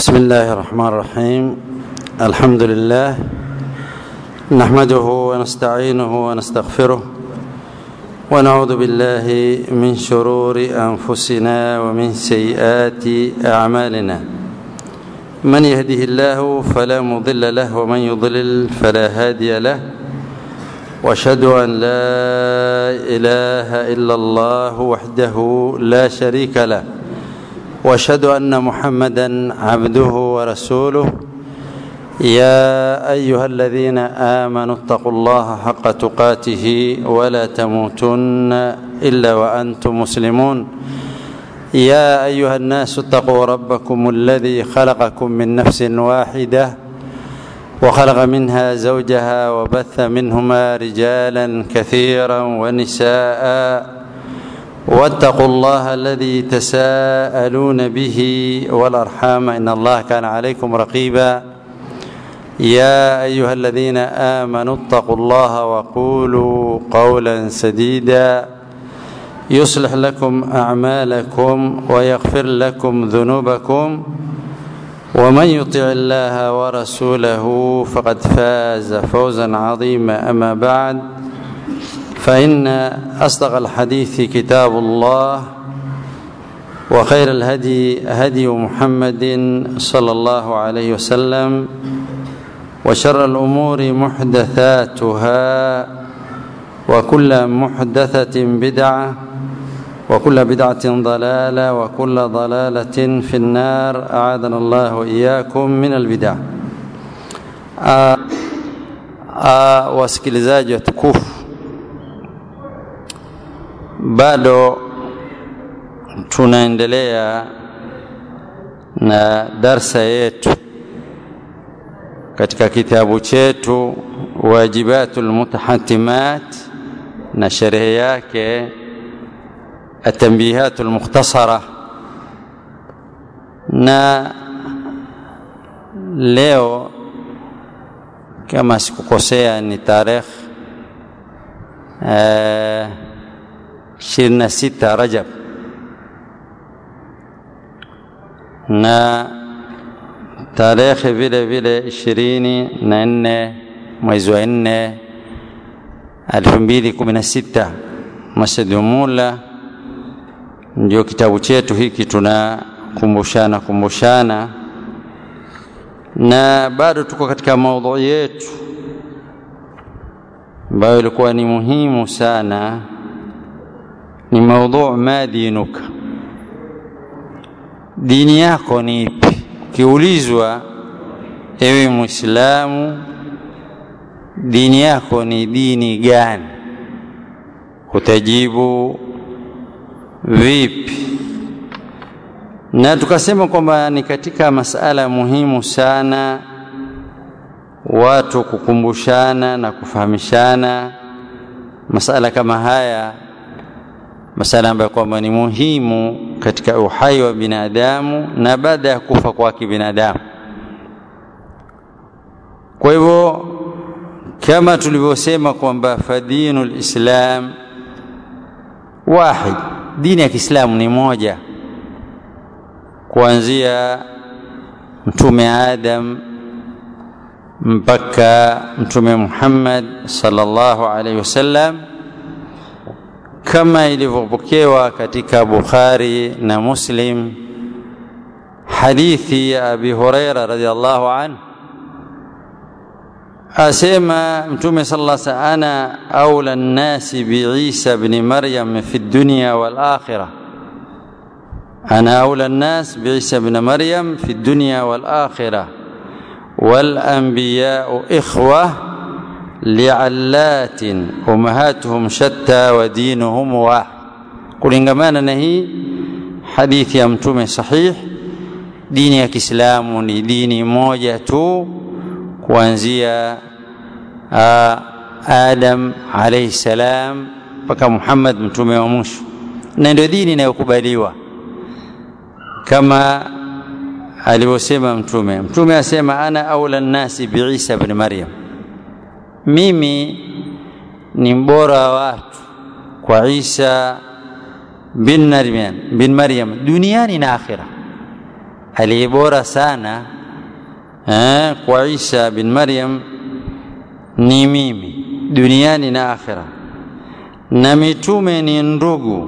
بسم الله الرحمن الرحيم الحمد لله نحمده ونستعينه ونستغفره ونعوذ بالله من شرور انفسنا ومن سيئات اعمالنا من يهده الله فلا مضل له ومن يضلل فلا هادي له واشهد ان لا اله الا الله وحده لا شريك له واشهد ان محمدا عبده ورسوله يا ايها الذين امنوا اتقوا الله حق تقاته ولا تموتن الا وانتم مسلمون يا ايها الناس اتقوا ربكم الذي خلقكم من نفس واحده وخلق منها زوجها وبث منهما رجالا كثيرا ونساء واتقوا الله الذي تساءلون به والارحام ان الله كان عليكم رقيبا يا ايها الذين امنوا اتقوا الله وقولوا قولا سديدا يصلح لكم اعمالكم ويغفر لكم ذنوبكم ومن يطع الله ورسوله فقد فاز فوزا عظيما اما بعد فإن أصدق الحديث كتاب الله وخير الهدي هدي محمد صلى الله عليه وسلم وشر الأمور محدثاتها وكل محدثة بدعة وكل بدعة ضلالة وكل ضلالة في النار أعاذنا الله وإياكم من البدع آه آه wasikilizaji watukufu bado tunaendelea na darsa yetu katika kitabu chetu wajibatul mutahatimat na sherehe yake atambihatul mukhtasara na leo kama sikukosea ni tarehe eh, 26 Rajab na tarehe vile vile ishirini na nne mwezi wa nne elfu mbili kumi na sita Masjid Mula ndio kitabu chetu hiki tunakumbushana kumbushana, na bado tuko katika maudhui yetu ambayo ilikuwa ni muhimu sana ni maudhu ma dinuka, dini yako ni ipi? Ukiulizwa ewe Mwislamu, dini yako ni dini gani? Utajibu vipi? Na tukasema kwamba ni katika masala muhimu sana watu kukumbushana na kufahamishana masala kama haya masala ambayo kwamba ni muhimu katika uhai wa binadamu na baada ya kufa kwake binadamu. Kwa hivyo kama tulivyosema kwamba fadinu lislam wahid, dini ya Kiislamu ni moja, kuanzia Mtume Adam mpaka Mtume Muhammad sallallahu alaihi wasallam kama ilivyopokewa katika Bukhari na Muslim hadithi ya Abi Huraira radhiallahu anhu asema Mtume sallallahu alaihi wasallam, ana aula nnasi biisa bni Maryam fi dunya wal akhirah, ana aula nnas biisa bni Maryam fi dunya wal akhirah wal anbiyau ikhwah liallatin ummahatuhum shatta wa dinuhum wahid, kulingamana na hii hadithi ya Mtume sahih, dini ya Kiislamu ni dini moja tu kuanzia Adam alayhi salam mpaka Muhammad mtume wa mwisho, na ndio dini inayokubaliwa kama alivyosema Mtume. Mtume asema ana aula nnasi biisa bni Maryam mimi ni mbora wa watu kwa Isa bin Maryam, bin Maryam duniani na akhira. aliyebora sana eh, kwa Isa bin Maryam ni mimi duniani na akhira, na mitume ni ndugu,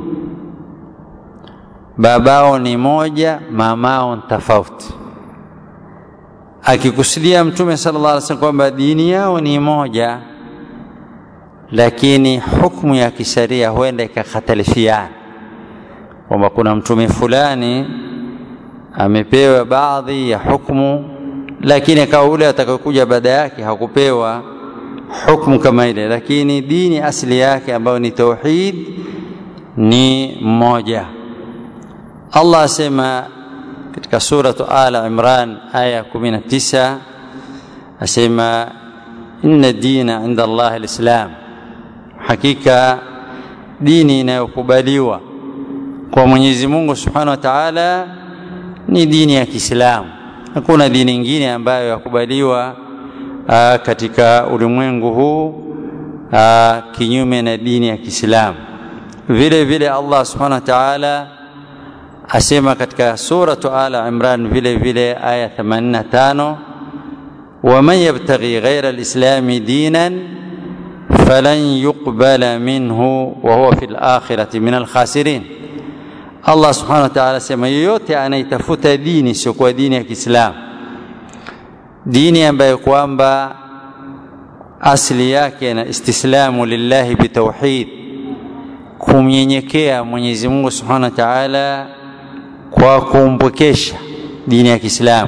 babao ni moja, mamao tofauti. Akikusudia Mtume sallallahu alaihi wasallam kwamba dini yao ni moja, lakini hukumu ya kisheria huenda ikakhtalifiana, kwamba kuna mtume fulani amepewa baadhi ya hukumu, lakini akawa ule atakayokuja baada yake hakupewa hukumu kama ile, lakini dini asili yake ambayo ni tauhid ni mmoja. Allah asema katika suratu Ala Imran aya 19 asema inna dina inda Allah alislam, hakika dini inayokubaliwa kwa Mwenyezi Mungu Subhanahu wa Ta'ala ni dini ya Kiislamu. Hakuna dini nyingine ambayo yakubaliwa aa, katika ulimwengu huu aa, kinyume na dini ya Kiislamu. Vile vile Allah Subhanahu wa Ta'ala asema katika suratu Ala Imran vile vile aya 85 waman yabtaghi ghaira alislami dinan falan yuqbala minhu wa huwa fil akhirati min alkhasirin. Allah subhanahu wa ta'ala asema yoyote anaitafuta dini isiyokuwa dini ya Kiislamu, dini ambayo kwamba asili yake na istislamu lillahi bitauhid, kumnyenyekea Mwenyezi Mungu subhanahu wa ta'ala kwa kumpwekesha dini ya Kiislamu.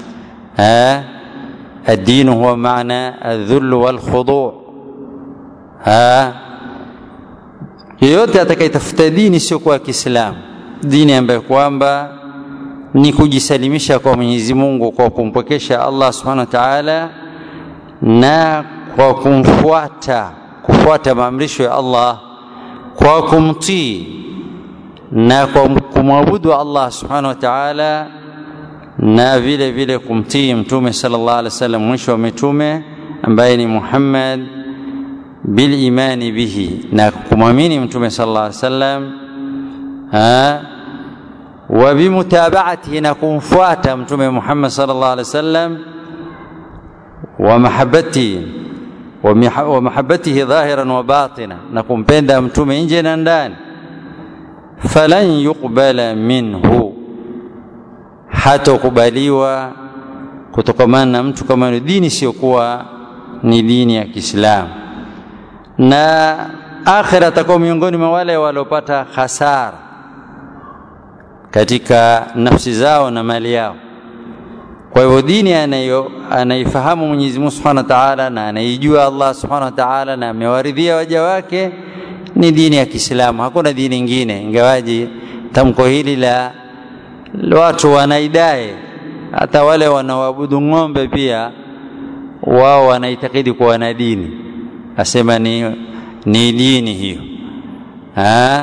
الدين هو معنى الذل والخضوع ها yeyote atakayetafuta dini sio kwa Kiislamu, dini ambayo kwamba ni kujisalimisha kwa Mwenyezi Mungu kwa kumpwekesha Allah Subhanahu wa Ta'ala na kwa kumfuata kufuata maamrisho ya Allah kwa kumtii na kwa kumwabudu Allah Subhanahu wa Ta'ala na vile vile kumtii mtume sallallahu alaihi wasallam mwisho wa mitume ambaye ni Muhammad bil imani bihi na kumwamini mtume sallallahu alaihi wasallam wa bimutabaatihi na kumfuata mtume Muhammad sallallahu alaihi wasallam wa mahabbati wa mahabbatihi dhahiran wa batina na kumpenda mtume nje na ndani falan yuqbala minhu hatokubaliwa kutokamana na mtu kama ni dini isiyokuwa ni dini ya Kiislamu, na akhira atakuwa miongoni mwa wale waliopata hasara katika nafsi zao na mali yao. Kwa hivyo dini anayo anaifahamu Mwenyezi Mungu Subhanahu wa Ta'ala na anaijua Allah Subhanahu wa Ta'ala na amewaridhia waja wake ni dini ya Kiislamu, hakuna dini nyingine, ingawaji tamko hili la watu wanaidai hata wale wanaoabudu ng'ombe pia wao wanaitakidi kuwa na dini, asema ni, ni dini hiyo ha?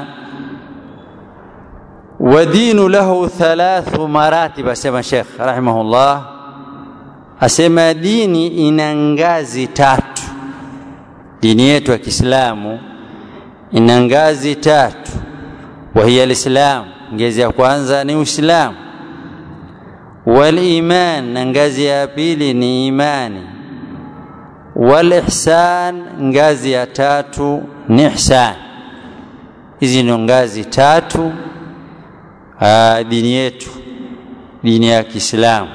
wadinu lahu thalathu maratib, asema Sheikh rahimahullah, asema dini ina ngazi tatu. Dini yetu ya Kiislamu ina ngazi tatu, wahiya alislamu ngazi ya kwanza ni Uislamu, wal iman, na ngazi ya pili ni imani, wal ihsan, ngazi ya tatu ni ihsan. Hizi ndio ngazi tatu aa, dini yetu, dini ya Kiislamu.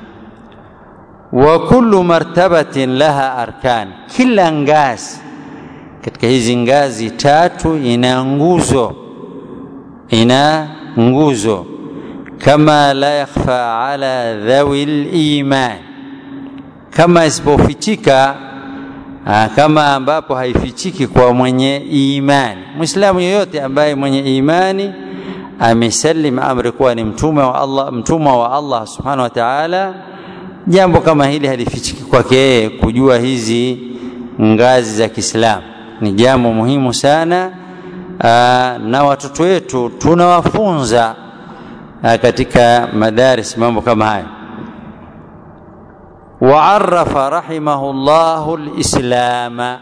Wa kullu martabatin laha arkan, kila ngazi katika hizi ngazi tatu ina nguzo ina nguzo kama la yakhfa ala dhawi liman, kama isipofichika kama ambapo haifichiki kwa mwenye imani. Mwislamu yoyote ambaye mwenye imani amesalim amri kuwa ni mtume wa Allah, mtumwa wa Allah subhanahu wa ta'ala, jambo kama hili halifichiki kwake yeye. Kujua hizi ngazi za Kiislamu ni jambo muhimu sana. Aa, na watoto wetu tunawafunza katika madaris mambo kama haya. Waarafa rahimahu llahu lislama,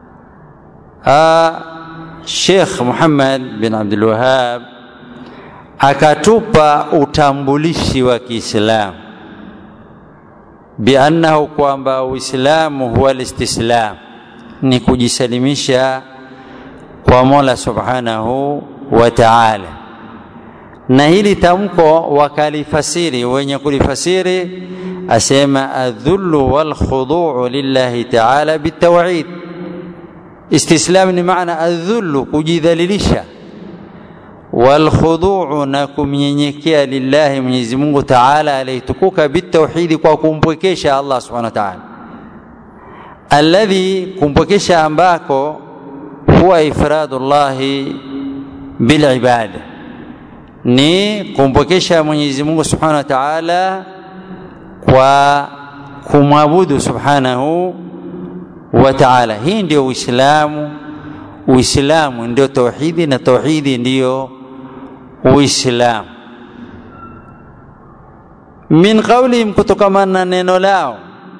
Sheikh Muhammad bin Abdul Wahhab akatupa utambulishi wa Kiislamu biannahu, kwamba Uislamu huwa listislam, ni kujisalimisha kwa Mola subhanahu wa ta'ala. Na hili tamko wakalifasiri wenye kulifasiri, asema adhullu wal khuduu lillahi ta'ala bitawhid. Istislam ni maana adhullu, kujidhalilisha walkhuduu na kumnyenyekea lillahi Mwenyezi Mungu Taala aliyetukuka bitauhidi, kwa kumpwekesha Allah subhanahu wa ta'ala, alladhi, kumpwekesha ambako huwa ifradu llahi bilibada, ni kumpwekesha Mwenyezi Mungu subhanahu wa ta'ala kwa kumwabudu subhanahu wa ta'ala. Hii ndio Uislamu. Uislamu ndio tauhidi na tauhidi ndiyo Uislamu. Min qaulihim, kutokamana na neno lao,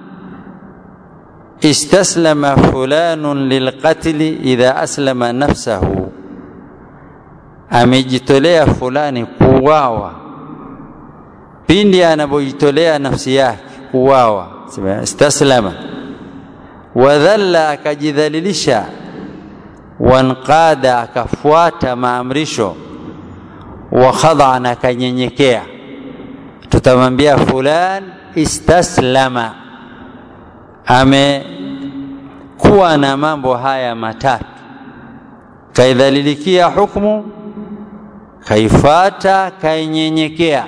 istaslama fulanun lilqatli idha aslama nafsahu, amejitolea fulani kuuawa pindi anapojitolea nafsi yake kuuawa. Istaslama wadhalla, akajidhalilisha wanqada akafuata maamrisho, wa khadaan akanyenyekea, tutamwambia fulan istaslama, amekuwa na mambo haya matatu: kaidhalilikia hukmu, kaifata, kainyenyekea.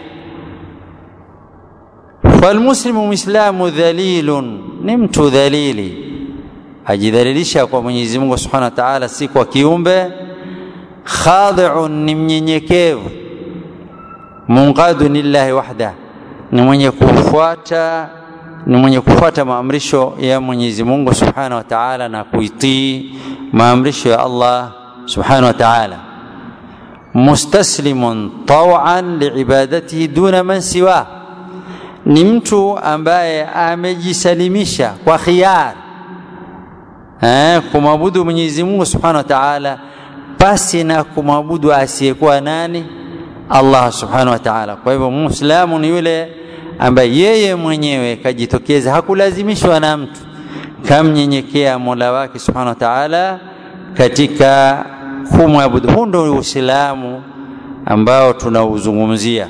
Falmuslimu, mwislamu dhalilun, ni mtu dhalili ajidhalilisha kwa Mwenyezi Mungu Subhanahu wa Ta'ala, si kwa kiumbe. Khadi'un, ni mnyenyekevu. Munqadun lillahi wahda, ni mwenye kufuata ni mwenye kufuata maamrisho ya Mwenyezi Mungu Subhanahu wa Ta'ala na kuitii maamrisho ya Allah Subhanahu wa Ta'ala. Mustaslimun taw'an liibadatihi duna man siwa, ni mtu ambaye amejisalimisha kwa khiari Eh, kumwabudu Mwenyezi Mungu Subhanahu wa Ta'ala pasi na kumwabudu asiyekuwa nani? Allah Subhanahu wa Ta'ala. Kwa hivyo Muislamu ni yule ambaye yeye mwenyewe kajitokeza, hakulazimishwa na mtu, kamnyenyekea Mola wake Subhanahu wa Ta'ala katika kumwabudu. Huu ndio Uislamu ambao tunauzungumzia.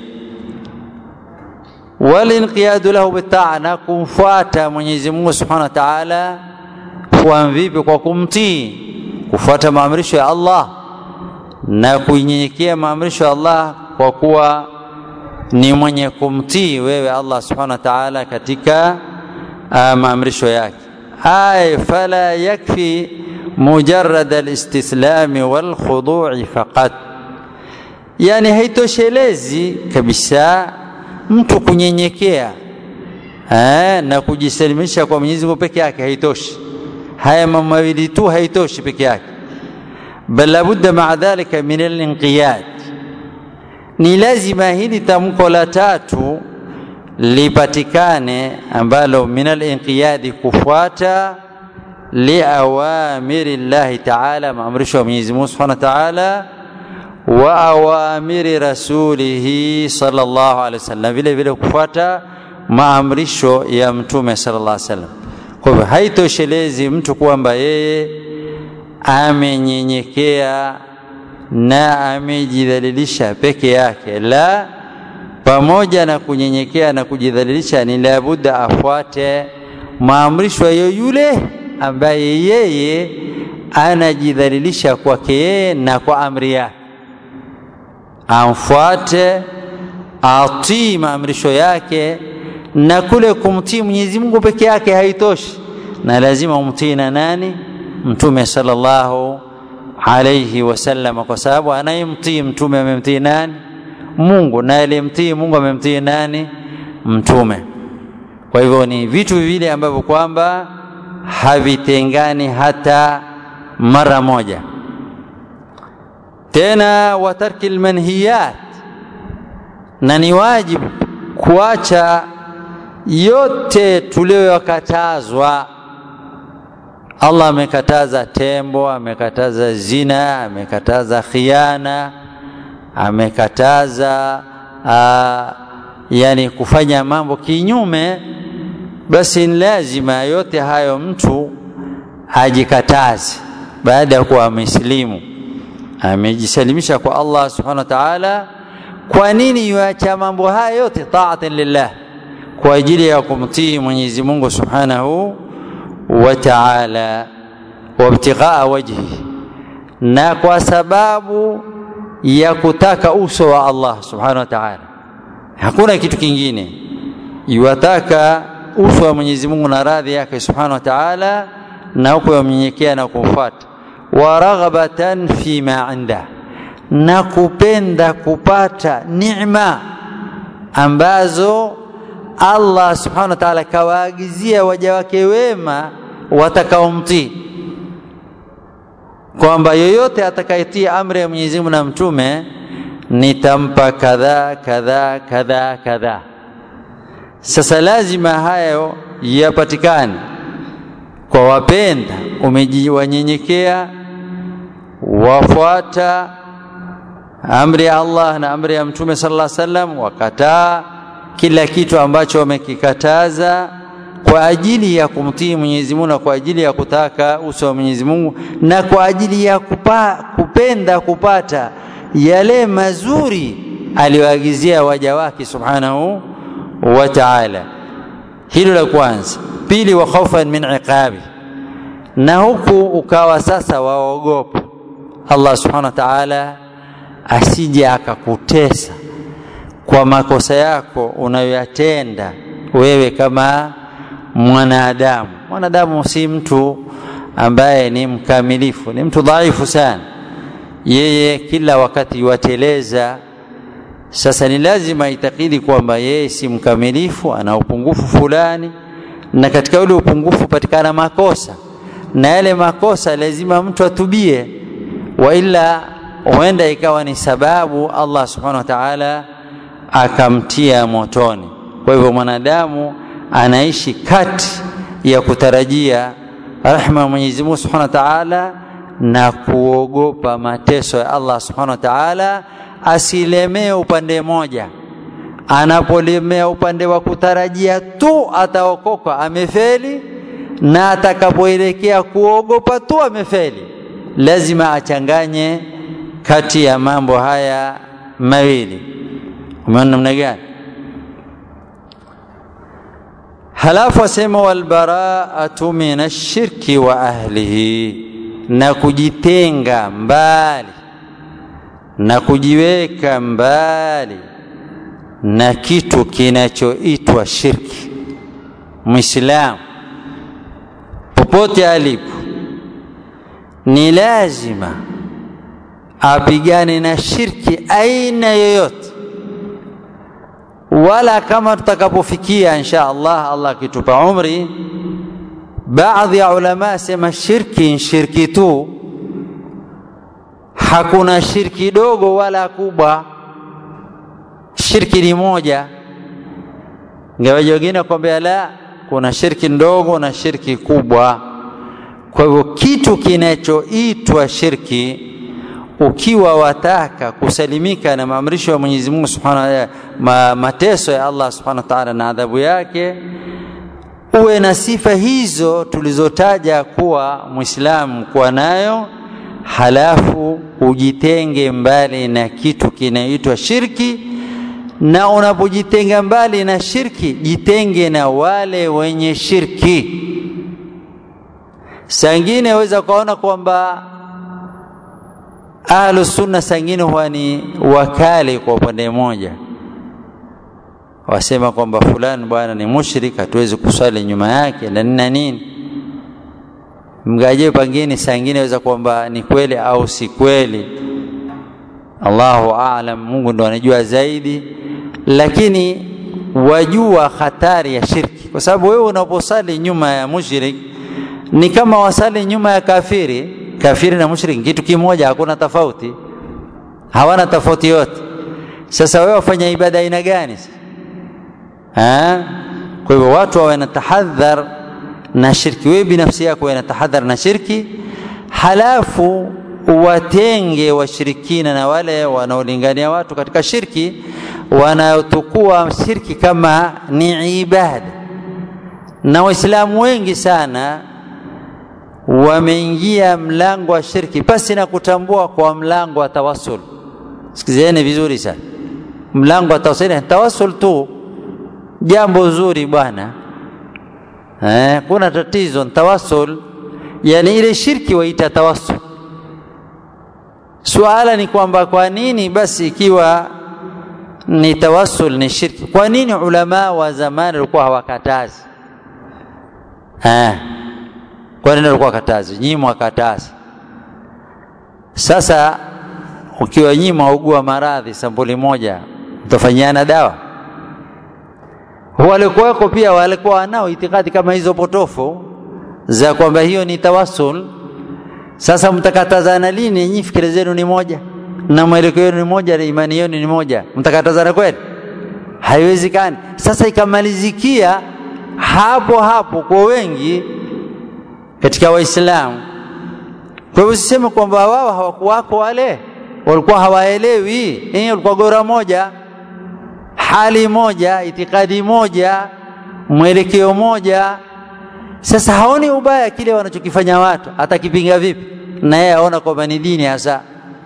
Walinqiyadu lahu bitaa, na kumfuata Mwenyezi Mungu Subhanahu wa Ta'ala kwa vipi? Kwa kumtii, kufuata maamrisho ya Allah na kuinyenyekea maamrisho ya Allah, kwa kuwa ni mwenye kumtii wewe Allah subhanahu wa ta'ala katika maamrisho yake. Ay fala yakfi mujarrad alistislami walkhudu'i faqat, yani haitoshelezi kabisa mtu kunyenyekea na kujisalimisha kwa Mwenyezi Mungu peke yake, haitoshi haya mambo mawili tu haitoshi peke yake, bal labudda maa dhalika min alinqiyad, ni lazima hili tamko la tatu lipatikane, ambalo min alinqiyadi, kufuata liawamiri llahi taala, maamrisho ya Mwenyezi Mungu subhanahu wa taala, wa awamiri rasulihi sallallahu alaihi wasallam, vile vile kufuata maamrisho ya Mtume sallallahu alaihi wasallam. Kwa hivyo haitoshelezi mtu kwamba yeye amenyenyekea na amejidhalilisha peke yake, la, pamoja na kunyenyekea na kujidhalilisha, ni labudda afuate maamrisho ya yule ambaye yeye anajidhalilisha kwake yeye na kwa amri yake, amfuate, atii maamrisho yake na kule kumtii Mwenyezi Mungu peke yake haitoshi, na lazima umtii na nani? Mtume sallallahu alayhi wasallam, kwa sababu anayemtii mtume amemtii nani? Mungu, na aliyemtii Mungu amemtii nani? Mtume. Kwa hivyo ni vitu viwili ambavyo kwamba havitengani hata mara moja. Tena wa tarki lmanhiyat, na ni wajibu kuacha yote tuliyokatazwa. Allah amekataza tembo, amekataza zina, amekataza khiana, amekataza aa, yani kufanya mambo kinyume basi ni lazima yote hayo mtu ajikataze baada ya kuwa amesilimu amejisalimisha kwa Allah subhanahu wa ta'ala kwa nini yuacha mambo haya yote taatan lillah kwa ajili ya kumtii Mwenyezi Mungu subhanahu wa ta'ala wabtighaa wajhi na kwa sababu ya kutaka uso wa Allah subhanahu wa ta'ala hakuna kitu kingine yuwataka uso wa Mwenyezi Mungu na radhi yake subhanahu wa ta'ala na huko yamnyenyekea na kumfuata wa raghabatan fi ma inda na kupenda kupata neema ambazo Allah subhanahu wa ta'ala kawaagizia waja wake wema watakaomtii kwamba yoyote atakayetii amri ya Mwenyezi Mungu na mtume nitampa kadhaa kadhaa kadhaa kadhaa sasa lazima hayo yapatikane kwa wapenda umejiwanyenyekea wafuata amri ya Allah na amri ya mtume sallallahu alaihi wasallam wakataa kila kitu ambacho wamekikataza kwa ajili ya kumtii Mwenyezi Mungu na kwa ajili ya kutaka uso wa Mwenyezi Mungu na kwa ajili ya kupa, kupenda kupata yale mazuri aliyoagizia waja wake subhanahu wa ta'ala hilo la kwanza pili wa khaufan min iqabi na huku ukawa sasa waogopa Allah subhanahu wa ta'ala asije akakutesa kwa makosa yako unayoyatenda wewe kama mwanadamu mwanadamu si mtu ambaye ni mkamilifu ni mtu dhaifu sana yeye kila wakati wateleza sasa ni lazima itakidi kwamba yeye si mkamilifu ana upungufu fulani na katika ule upungufu patikana makosa na yale makosa lazima mtu atubie wa ila huenda ikawa ni sababu Allah subhanahu wa ta'ala akamtia motoni kwa hivyo mwanadamu anaishi kati ya kutarajia rahma ya Mwenyezi Mungu Subhanahu wa Ta'ala na kuogopa mateso ya Allah Subhanahu wa Ta'ala asilemee upande moja anapolemea upande wa kutarajia tu ataokoka amefeli na atakapoelekea kuogopa tu amefeli lazima achanganye kati ya mambo haya mawili umeona namna gani halafu asema walbaraatu min ashirki wa ahlihi na kujitenga mbali na kujiweka mbali na kitu kinachoitwa shirki mwislamu popote alipo ni lazima apigane na shirki aina yoyote wala kama tutakapofikia insha Allah Allah akitupa umri baadhi ya ulama sema shirki shirki tu hakuna shirki dogo wala kubwa shirki ni moja ngawaji wengine kwambia la kuna shirki ndogo na shirki kubwa kwa hivyo kitu kinachoitwa shirki ukiwa wataka kusalimika na maamrisho ya Mwenyezi Mungu Subhanahu wa ma, mateso ya Allah Subhanahu wa Ta'ala na adhabu yake uwe na sifa hizo tulizotaja kuwa Muislamu kuwa nayo halafu ujitenge mbali na kitu kinaitwa shirki na unapojitenga mbali na shirki jitenge na wale wenye shirki sangine waweza kuona kwamba ahlu sunna sangine huwa ni wakali kwa upande mmoja wasema kwamba fulani bwana ni mushrik hatuwezi kuswali nyuma yake na nini na nini mgaje pangine sangine waweza kwamba ni kweli au si kweli Allahu aalam Mungu ndo anajua zaidi lakini wajua hatari ya shirki kwa sababu wewe unaposali nyuma ya mushrik ni kama wasali nyuma ya kafiri kafiri na mushrik kitu kimoja hakuna tofauti hawana tofauti yote sasa wewe wafanya ibada aina gani ha? kwa hivyo watu wawe na tahadhar na shirki wewe binafsi yako wawe na tahadhar na shirki halafu watenge washirikina na wale wanaolingania watu katika shirki wanaotukua shirki kama ni ibada na waislamu wengi sana wameingia mlango wa shirki pasi na kutambua kwa mlango wa tawasul sikizeni vizuri sana mlango wa tawasul tawasul tu jambo zuri bwana eh, kuna tatizo tawasul yani ile shirki waita tawasul suala ni kwamba kwa nini basi ikiwa ni tawasul ni shirki kwa nini ulama wa zamani walikuwa hawakatazi eh kwa nini walikuwa wakatazi nyinyi mwakatazi sasa ukiwa nyinyi mwaugua maradhi sampuli moja mtafanyiana dawa walikuwako pia walikuwa wanao itikadi kama hizo potofu za kwamba hiyo ni tawasul sasa mtakatazana lini nyinyi fikira zenu ni moja na mwelekeo wenu ni moja na imani yenu ni moja mtakatazana kweli haiwezekani sasa ikamalizikia hapo hapo kwa wengi katika waislamu kwa hivyo siseme kwamba wao hawakuwako wale walikuwa hawaelewi eh walikuwa gora moja hali moja itikadi moja mwelekeo moja sasa haoni ubaya kile wanachokifanya watu atakipinga vipi na yeye aona kwamba ni dini hasa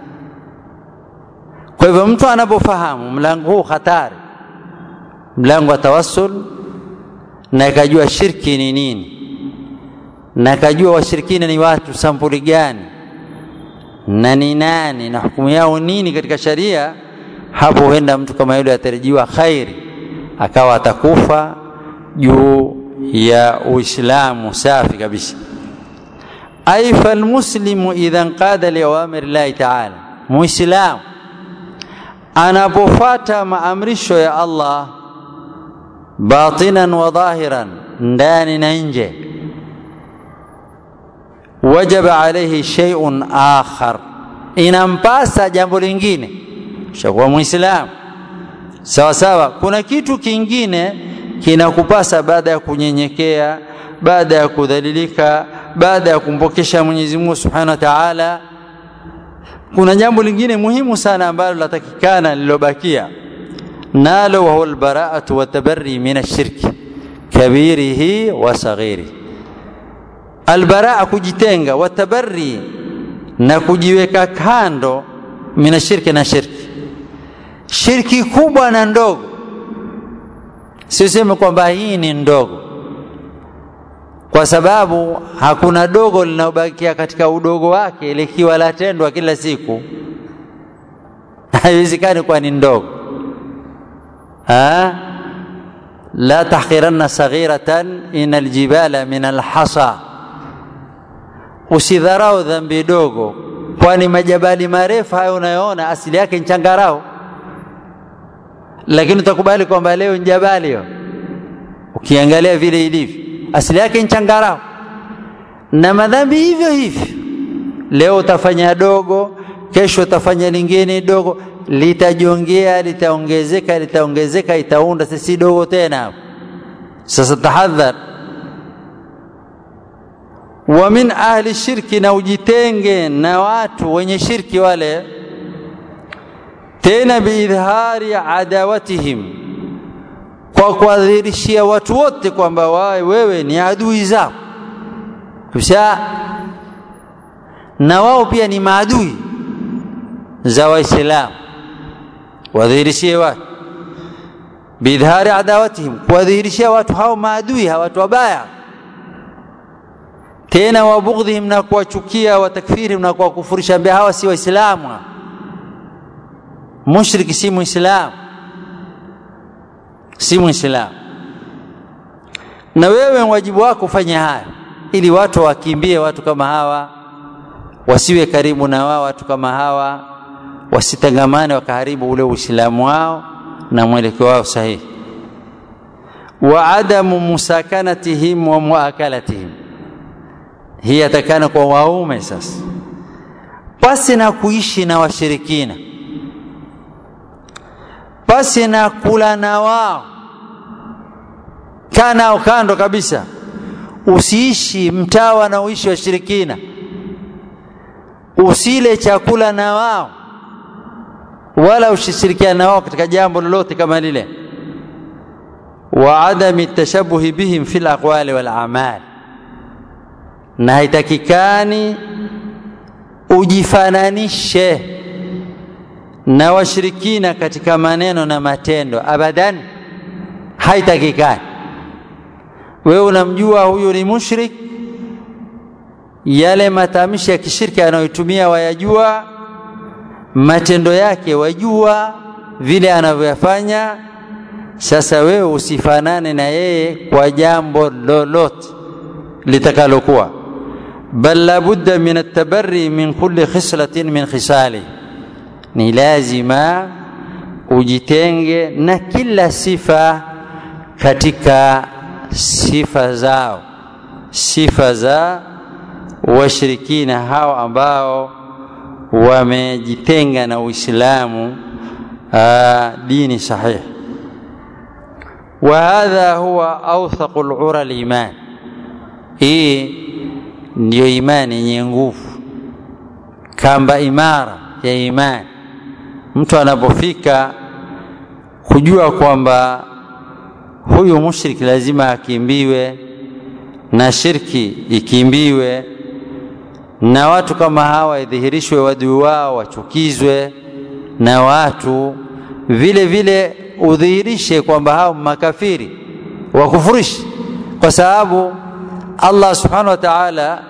kwa hivyo mtu anapofahamu mlango huu hatari mlango wa tawassul na akajua shirki ni nini na akajua washirikina ni watu sampuli gani na ni nani na hukumu yao nini katika sharia hapo huenda mtu kama yule atarajiwa khairi akawa atakufa juu ya uislamu safi kabisa ay falmuslimu idha nqada liawamir llahi taala muislamu anapofata maamrisho ya allah batinan wa dhahiran ndani na nje wajaba alaihi shay'un akhar inampasa jambo lingine shakuwa muislamu sawa sawa kuna kitu kingine kinakupasa baada ya kunyenyekea baada ya kudhalilika baada ya kumpokesha Mwenyezi Mungu Subhanahu wa Ta'ala kuna jambo lingine muhimu sana ambalo latakikana lilobakia nalo wa huwa albara'atu wa tabarri min ash-shirki kabirihi wa saghirihi albaraa kujitenga watabarri na kujiweka kando mina shirki na shirki shirki kubwa na ndogo siseme kwamba hii ni ndogo kwa sababu hakuna dogo linaobakia katika udogo wake likiwa latendwa kila siku haiwezekani kuwa ni ndogo ha? la tahqiranna saghiratan ina aljibala min alhasa usidharau dhambi dogo kwani majabali marefu hayo unayoona asili yake ni changarao lakini utakubali kwamba leo ni jabali hiyo ukiangalia vile ilivyo asili yake ni changarao na madhambi hivyo hivyo leo utafanya dogo kesho utafanya lingine dogo litajongea litaongezeka litaongezeka itaunda sisi dogo tena sasa tahadhar wa min ahli shirki na ujitenge na watu wenye shirki wale tena biidhari adawatihim kwa kuwadhihirishia watu wote kwamba wewe ni adui zao kisha na wao pia ni maadui za waislamu wadhihirishie watu biidhari adawatihim kuwadhihirishia watu hao maadui hawa watu wabaya tena wabughdhihim na kuwachukia watakfirihim na kuwakufurisha ambia hawa si waislamu mushriki si muislamu si muislamu na wewe wajibu wako ufanya haya ili watu wakimbie watu kama hawa wasiwe karibu na wao watu kama hawa wasitangamane wakaharibu ule uislamu wao na mwelekeo wao sahihi wa adamu musakanatihim wa muakalatihim hii yatakana kwa waume sasa pasi na kuishi na washirikina pasi na kula na wao kaa nao kando kabisa usiishi mtaa wanaoishi washirikina usile chakula na wao wala usishirikiana na wao katika jambo lolote kama lile wa adami tashabuhi bihim fil aqwali wal a'mal na haitakikani ujifananishe na washirikina katika maneno na matendo abadan haitakikani wewe unamjua huyu ni mushrik yale matamshi ya kishirki anayotumia wayajua matendo yake wajua vile anavyoyafanya sasa wewe usifanane na yeye kwa jambo lolote litakalokuwa bal labudda min atabarri min kulli khislatin min khisali ni lazima ujitenge na kila sifa katika sifa zao sifa za washirikina hao ambao wamejitenga na Uislamu dini sahihi وهذا هو أوثق العرى الإيمان hii ndiyo imani yenye nguvu kamba imara ya imani mtu anapofika kujua kwamba huyu mushriki lazima akimbiwe na shirki ikimbiwe na watu kama hawa idhihirishwe wadui wao wachukizwe na watu vile vile udhihirishe kwamba hao makafiri wakufurishi kwa sababu Allah subhanahu wa ta'ala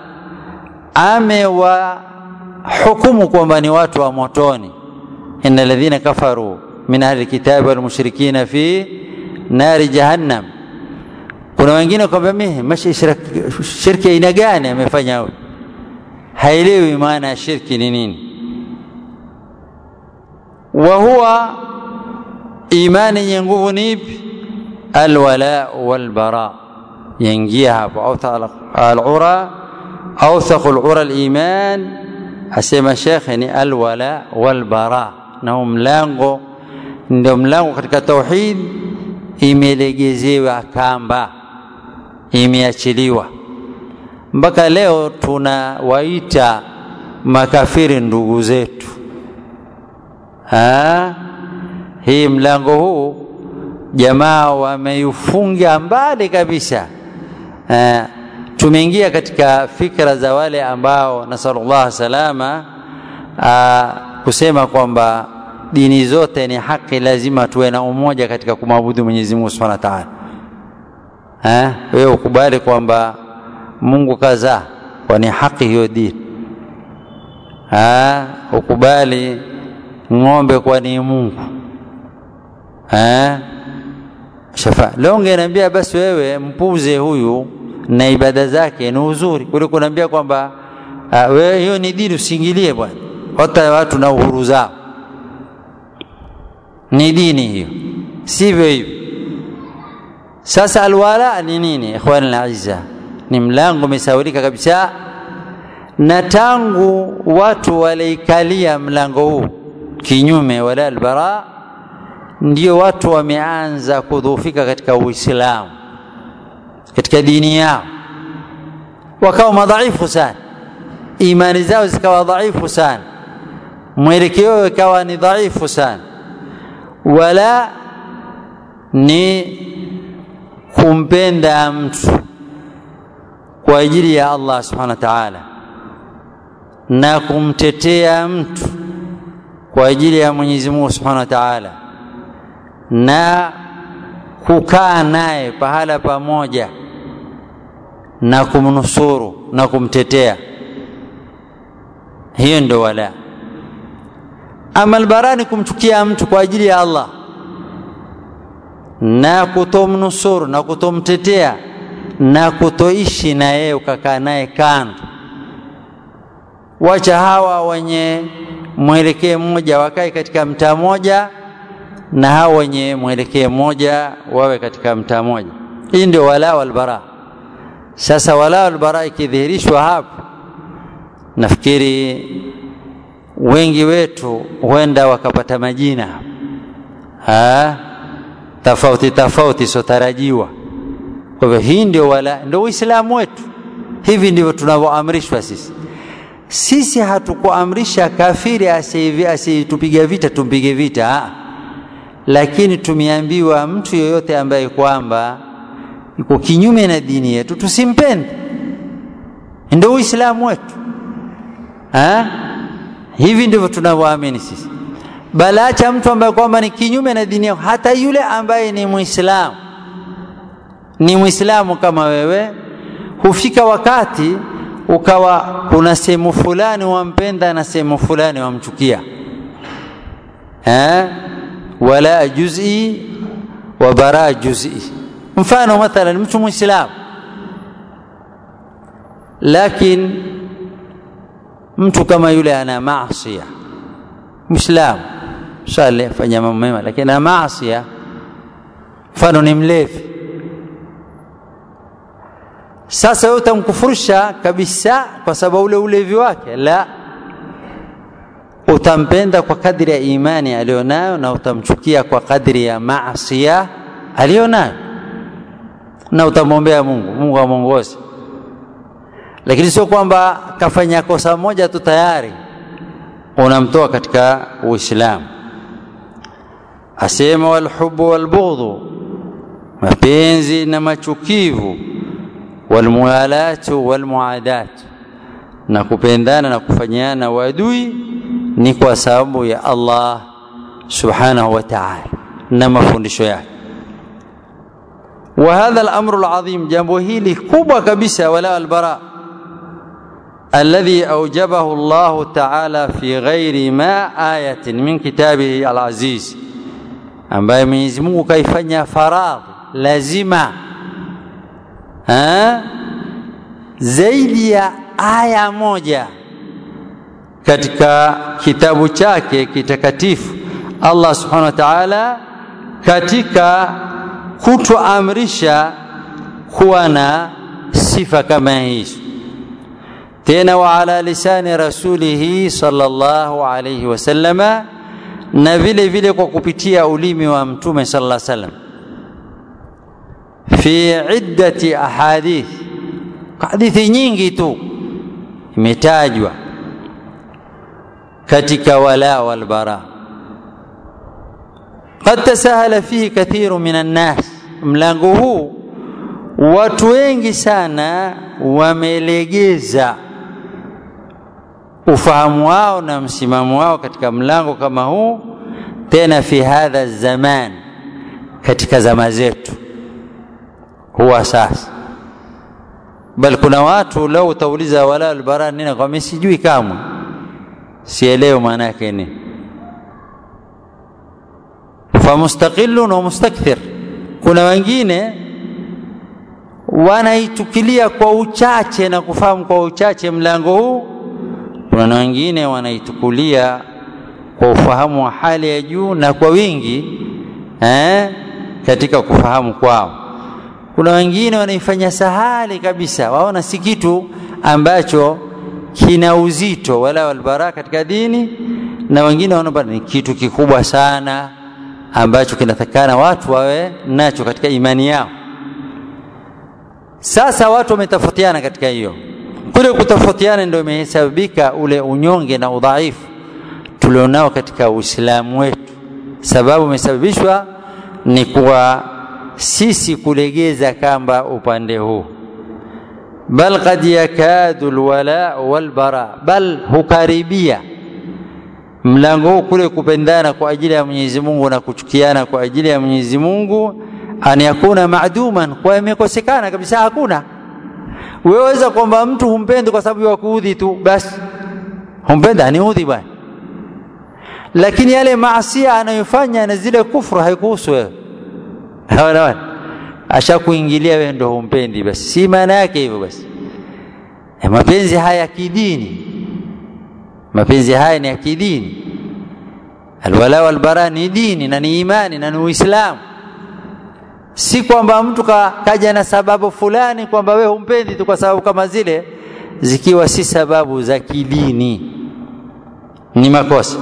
amewahukumu kwamba ni watu wa motoni inna alladhina kafaru min ahli kitabi wal mushrikina fi nari jahannam kuna wengine kwamba mimi shirki aina gani amefanya huyu haelewi maana ya shirki ni nini wa huwa imani yenye nguvu ni ipi alwala walbara yaingia hapo alura awthaqu alura aliman asema shekhe ni alwala walbara na mlango ndio mlango katika tauhid imelegezewa kamba imeachiliwa mpaka leo tunawaita makafiri ndugu zetu ha? hii mlango huu jamaa wameufunga mbali kabisa ha? tumeingia katika fikra za wale ambao nasalullah salama aa, kusema kwamba dini zote ni haki lazima tuwe na umoja katika kumwabudu Mwenyezi Mungu Subhanahu wa Ta'ala eh wewe ukubali kwamba Mungu kazaa kwa ni haki hiyo dini ah ukubali ng'ombe kwa ni Mungu eh shafa leo ungeniambia basi wewe mpuze huyu na ibada zake ni uzuri kuliko kuniambia kwamba uh, wewe hiyo ni dini usiingilie bwana hata watu na uhuru zao ni dini hiyo sivyo hivyo sasa alwala ni nini ikhwan alazza ni mlango umesaulika kabisa na tangu watu waliikalia mlango huu kinyume wala albara ndio watu wameanza kudhoofika katika uislamu katika dini yao wakawa madhaifu sana imani zao zikawa dhaifu sana mwelekeo ikawa ni dhaifu sana wala ni kumpenda mtu kwa ajili ya Allah subhanahu wa ta'ala na kumtetea mtu kwa ajili ya Mwenyezi Mungu subhanahu wa ta'ala na kukaa naye pahala pamoja na kumnusuru na kumtetea hiyo ndio wala ama albarani kumchukia mtu kwa ajili ya Allah na kutomnusuru na kutomtetea na kutoishi na yeye ukakaa naye kando wacha hawa wenye mwelekeo mmoja wakae katika mtaa mmoja na hawa wenye mwelekeo mmoja wawe katika mtaa mmoja hii ndio wala walbara sasa wala walbara ikidhihirishwa hapo nafikiri wengi wetu huenda wakapata majina ha? tofauti tofauti sotarajiwa kwa hivyo hii ndio wala ndio uislamu wetu hivi ndivyo tunavyoamrishwa sisi sisi hatukuamrisha kafiri asitupiga vita tumpige vita ha. lakini tumeambiwa mtu yoyote ambaye kwamba yuko kinyume na dini yetu tusimpende ndio uislamu wetu ha? hivi ndivyo tunavyoamini sisi bali acha mtu ambaye kwamba ni kinyume na dini yako hata yule ambaye ni muislamu ni muislamu kama wewe hufika wakati ukawa kuna sehemu fulani wampenda na sehemu fulani wamchukia eh? wala juz'i wa bara juz'i mfano mathalan mtu muislamu lakini mtu kama yule ana maasiya muislamu swali fanya mambo mema lakini ana maasiya mfano ni mlevi sasa wewe utamkufurusha kabisa kwa sababu ule ulevi wake la utampenda kwa kadri ya imani aliyonayo na utamchukia kwa kadri ya maasia aliyonayo na utamwombea Mungu Mungu amwongoze lakini sio kwamba kafanya kosa moja tu tayari unamtoa katika Uislamu asema walhubu walbughdhu mapenzi na machukivu walmualatu walmuadat na kupendana na kufanyana wadui ni kwa sababu ya Allah subhanahu wa ta'ala na mafundisho yake وهذا الامر العظيم jambo hili kubwa kabisa wala albara الذي اوجبه الله تعالى في غير ما آية من كتابه العزيز ambaye Mwenyezi Mungu kaifanya faradhi lazima ha? zaidi ya aya moja katika kitabu chake kitakatifu Allah subhanahu wa ta'ala katika kutuamrisha kuwa na sifa kama hizo tena wa ala lisani rasulihi sallallahu alayhi wasallama na vile vile kwa kupitia ulimi wa mtume sallallahu alayhi wasallam fi iddati ahadith hadithi nyingi tu imetajwa katika wala wal bara قد تساهل فيه كثير من الناس mlango huu watu wengi sana wamelegeza ufahamu wao na msimamo wao katika mlango kama huu tena fi hadha zaman katika zama zetu huwa sasa bal kuna watu lau utauliza wala albara nini kwa mimi sijui kamwe sielewi maana yake nini famustaqillun wa mustakthir kuna wengine wanaitukilia kwa uchache na kufahamu kwa uchache mlango huu kuna wengine wanaitukulia kwa ufahamu wa hali ya juu na kwa wingi eh, katika kufahamu kwao kuna wengine wanaifanya sahali kabisa waona si kitu ambacho kina uzito wala walbara katika dini na wengine wanaona ni kitu kikubwa sana ambacho kinatakana watu wawe nacho katika imani yao sasa watu wametofautiana katika hiyo kule kutofautiana ndio imesababika ule unyonge na udhaifu tulionao katika uislamu wetu sababu imesababishwa ni kuwa sisi kulegeza kamba upande huu bal qad yakadu alwala walbara bal hukaribia mlango huu kule kupendana kwa ajili ya Mwenyezi Mungu na kuchukiana kwa ajili ya Mwenyezi Mungu an yakuna maaduman kwa imekosekana kabisa hakuna weweza kwamba mtu humpendi kwa sababu ya kuudhi tu basi humpenda aniudhi bwana lakini yale maasia anayofanya na zile kufru haikuhusu wewe hawana ashakuingilia wewe ndo humpendi basi si maana yake hivyo basi ya mapenzi haya kidini mapenzi haya ni ya kidini alwala walbara ni dini na ni imani na ni uislamu si kwamba mtu ka, kaja na sababu fulani kwamba wewe humpendi tu kwa sababu kama zile zikiwa si sababu za kidini ni makosa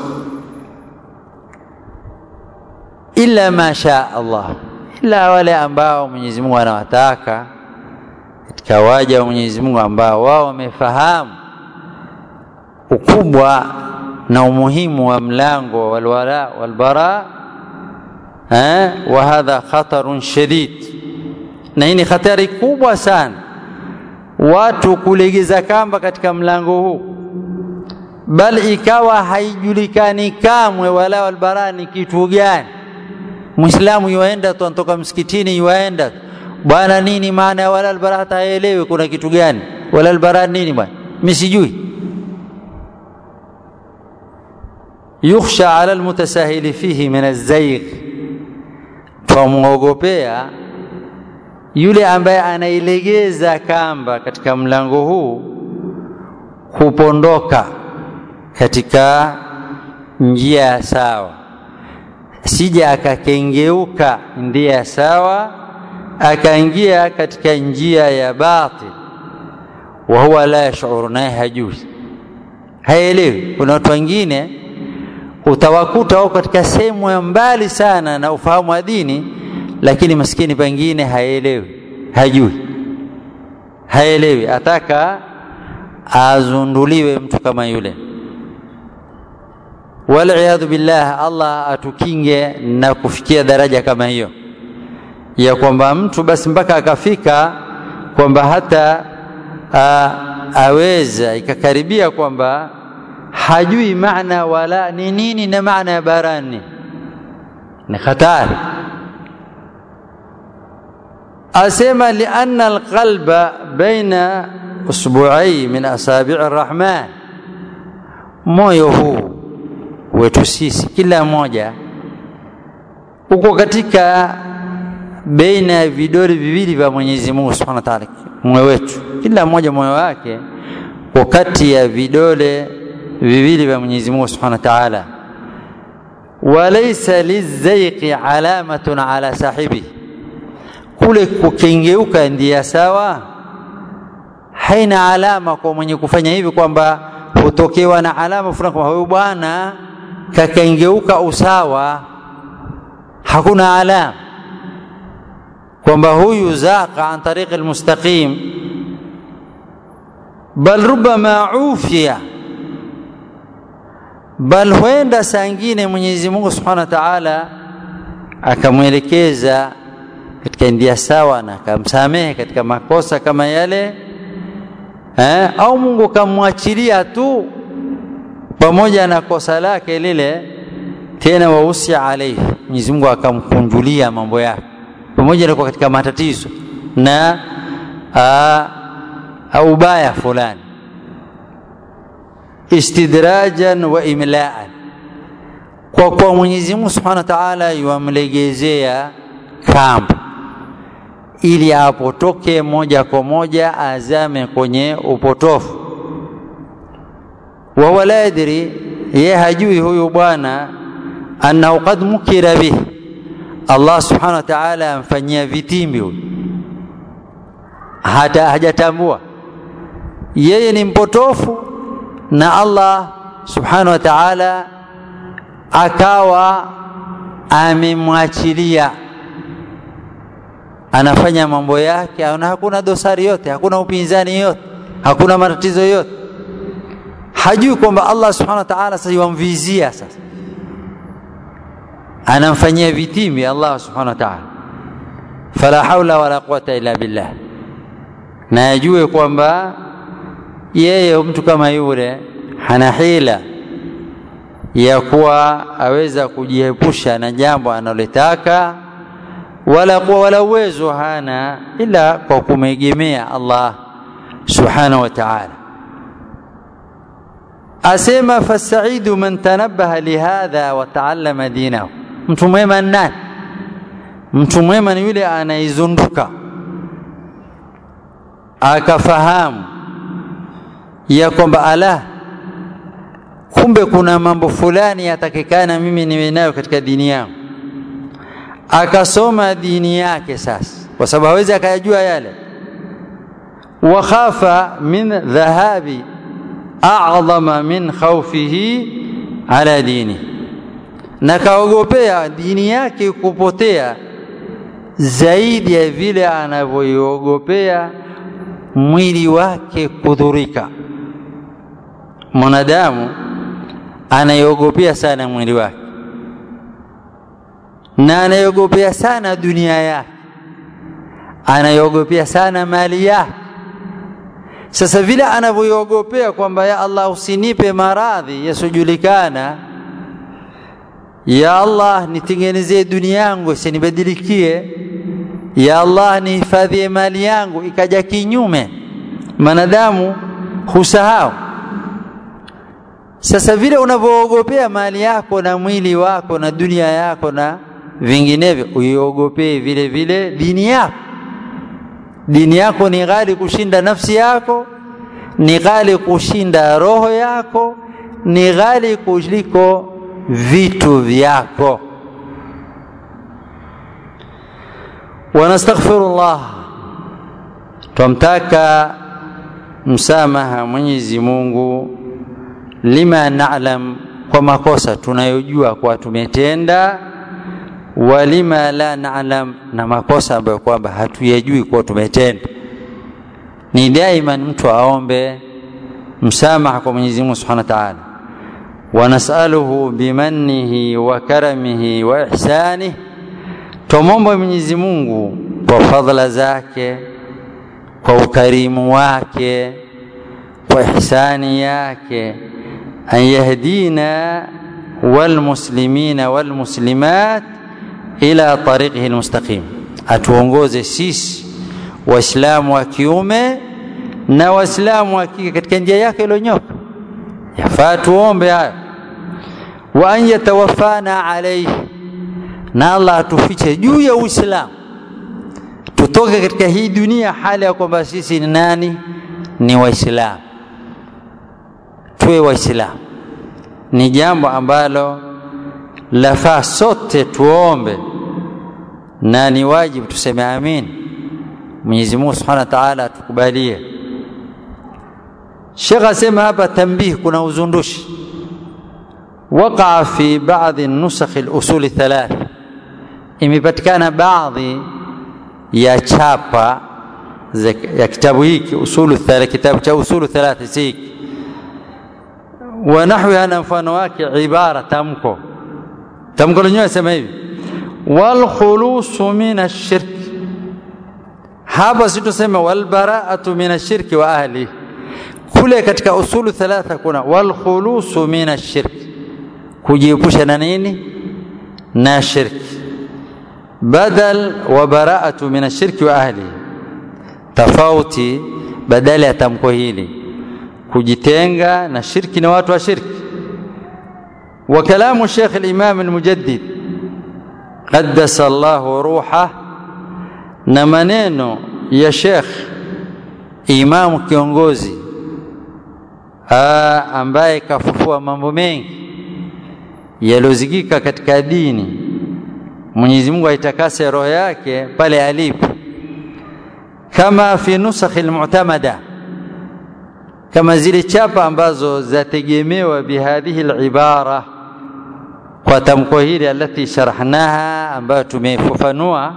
illa ma sha Allah ila wale ambao Mwenyezi Mungu anawataka katika waja wa Mwenyezi Mungu ambao wao wamefahamu ukubwa na umuhimu wa mlango walwala walbara eh, wa hadha khatarun shadid, na hii ni hatari kubwa sana watu kulegeza kamba katika mlango huu, bal ikawa haijulikani kamwe wala walbara ni kitu gani. Muislamu yuaenda tu anatoka msikitini yuaenda bwana, nini maana ya wala albara, hata haelewi kuna kitu gani wala albara nini bwana, mimi sijui. yukhsha ala almutasahili fihi min alzaigh, twamwogopea yule ambaye anailegeza kamba katika mlango huu kupondoka katika njia sawa, sija akakengeuka njia sawa akaingia katika njia ya batil, wa huwa la yashuru, naye hajui, haelewi. Kuna watu wengine utawakuta wako katika sehemu ya mbali sana na ufahamu wa dini, lakini maskini pengine haelewi, hajui, haelewi, ataka azunduliwe mtu kama yule. Waliyadhu billah, Allah atukinge na kufikia daraja kama hiyo ya kwamba mtu basi mpaka akafika kwamba hata a, aweza ikakaribia kwamba hajui maana wala ni nini na maana ya barani, ni hatari. Asema lianna alqalba baina usbuai min asabii arrahman, moyo huu wetu sisi kila mmoja uko katika baina ya vidole viwili vya Mwenyezi Mungu Subhanahu wa Ta'ala, moyo wetu, kila mmoja moyo wake uko kati ya vidole viwili vya Mwenyezi Mungu Subhanahu wa Ta'ala. Walaysa lizaiqi alamatun ala sahibi, kule kukengeuka ndia sawa, haina alama kwa mwenye kufanya hivi, kwamba hutokewa na alama fulani kwamba huyu bwana kakengeuka usawa. Hakuna alama kwamba huyu zaqa an tariqi almustaqim, bal rubama ufiya, bal huenda saa ingine Mwenyezi Mungu Subhanahu wa Ta'ala akamwelekeza katika ndia sawa na akamsamehe katika makosa kama yale eh, au Mungu akamwachilia tu pamoja na kosa lake lile, tena wausia alaihi, Mwenyezi Mungu akamkunjulia mambo yake pamoja na kuwa katika matatizo na ubaya fulani, istidrajan wa imlaan, kwa kuwa Mwenyezi Mungu Subhanahu wa Ta'ala yuamlegezea kamba ili apotoke moja kwa moja azame kwenye upotofu. Wahuwa la yadri, ye hajui huyu bwana annahu qad mukira bihi Allah subhanahu wa ta'ala amfanyia vitimbi huyu, hata hajatambua yeye ni mpotofu, na Allah subhanahu wa ta'ala akawa amemwachilia anafanya mambo yake, na hakuna dosari yote, hakuna upinzani yote, hakuna matatizo yote. Hajui kwamba Allah subhanahu wa ta'ala sasa yamvizia sasa anamfanyia vitimbi Allah subhanahu wa ta'ala, fala haula wala quwata illa billah. Na ajue kwamba yeye mtu kama yule hana hila ya kuwa aweza kujiepusha na jambo analotaka, wala kuwa wala uwezo hana ila kwa kumegemea Allah subhanahu wa ta'ala. Asema fasaidu man tanabbaha lihadha wa taallama dinahu Mtu mwema ni nani? Mtu mwema ni yule anaizunduka akafahamu ya kwamba ala, kumbe kuna mambo fulani yatakikana mimi niwe nayo katika dini yangu, akasoma dini yake sasa, kwa sababu hawezi akayajua yale. wa khafa min dhahabi a'dhama min khawfihi ala dinihi na kaogopea dini yake kupotea zaidi ya vile anavyoiogopea mwili wake kudhurika. mwanadamu anaiogopea sana mwili wake na anaiogopea sana dunia yake anaiogopea sana mali yake sasa vile anavyoiogopea kwamba ya Allah usinipe maradhi yasiojulikana ya Allah nitengenezee dunia yangu isinibadilikie ya Allah nihifadhie mali yangu ikaja kinyume manadamu husahau sasa vile unavyoogopea mali yako na mwili wako na dunia yako na vinginevyo uiogopee vile vile dini yako dini yako ni ghali kushinda nafsi yako ni ghali kushinda roho yako ni ghali kuliko vitu vyako wanastaghfirullah twamtaka msamaha Mwenyezi Mungu lima na'lam kwa makosa tunayojua kwa tumetenda walima la na'lam na makosa ambayo kwamba hatuyajui kwa tumetenda ni daima mtu aombe msamaha kwa Mwenyezi Mungu Subhanahu wa Ta'ala ونسأله بمنه وكرمه وإحسانه tumombe Mwenyezi Mungu kwa fadhila zake kwa ukarimu wake kwa ihsani yake an yahdina walmuslimina walmuslimat ila tariqihi almustaqim atuongoze sisi waislamu wa kiume na waislamu wa kike katika njia yake iliyonyoka yafaa tuombe hayo wa an yatawaffana alayhi na Allah atufiche juu ya Uislamu tutoke katika hii dunia hali ya kwamba sisi ni nani ni waislamu tuwe waislamu ni jambo ambalo lafaa sote tuombe na ni wajibu tuseme amin Mwenyezi Mungu Subhanahu wa Ta'ala atukubalie Sheikh asema hapa tambih kuna uzundushi وقع في بعض النسخ الأصول الثلاث imepatikana baadhi ya chapa ya kitabu hiki usulu thala kitabu cha usulu thalath hiki wa nahwiha na mfano wake ibara tamko tamko lenyewe sema hivi wal khulusu min ash-shirk hapa situsema wal bara'atu min ash-shirki wa ahli kule katika usulu thalatha kuna wal khulusu min ash-shirk kujiepusha na nini na shirki badal wa bara'atu min ash-shirki wa ahli tofauti badala ya tamko hili kujitenga na shirki na watu wa shirki wa kalamu Sheikh al-Imam al-Mujaddid qaddasa Allah ruha na maneno ya Sheikh Imam kiongozi Aa, ambaye kafufua mambo mengi yaliyozikika katika dini Mwenyezi Mungu aitakase roho yake pale alipo kama fi nusakh almu'tamada kama zile chapa ambazo zategemewa bihadhihi alibara kwa tamko hili alati sharahnaha ambayo tumefafanua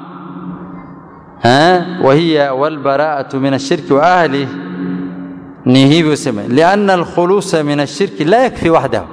wa hiya wal bara'atu min ash-shirki wa ahlihi ni hivyo sema lianna alkhulusa min ash-shirki la yakfi wahdahu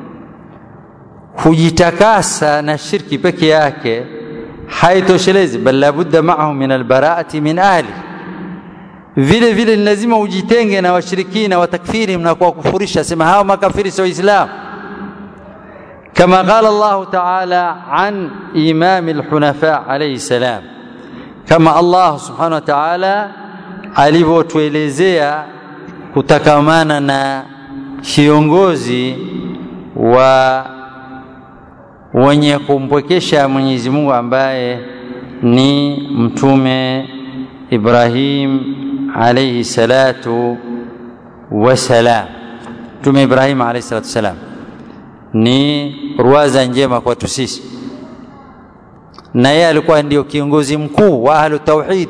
kujitakasa na shirki peke yake haitoshelezi bal labudda ma'ahu min albara'ati min ahli vile vile ni lazima ujitenge na washirikina watakfiri na kuwakufurisha sema hao makafiri sio islam كما قال الله تعالى عن إمام الحنفاء عليه السلام كما الله سبحانه وتعالى alivyotuelezea kutakamana na kiongozi wa wenye kumpwekesha Mwenyezi Mungu ambaye ni mtume Ibrahim alayhi salatu wasalam. Mtume Ibrahim alayhi salatu wasalam ni ruwaza njema kwetu sisi, na yeye alikuwa ndio kiongozi mkuu wa ahlu tauhid.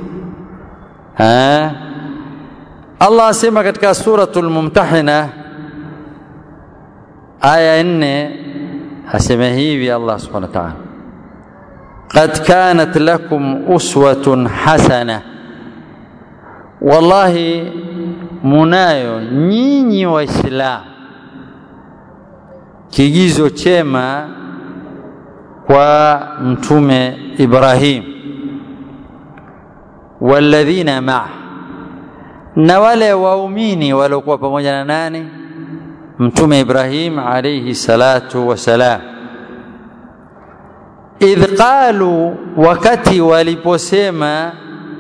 Allah asema katika suratul Mumtahina aya nne asema hivi Allah subhanahu wa ta'ala qad kanat lakum uswatun hasana wallahi munayo nyinyi waislamu kigizo chema kwa mtume Ibrahim walladhina maa na wale waumini waliokuwa pamoja na nani mtume Ibrahim alayhi salatu wasalam idh qalu wakati waliposema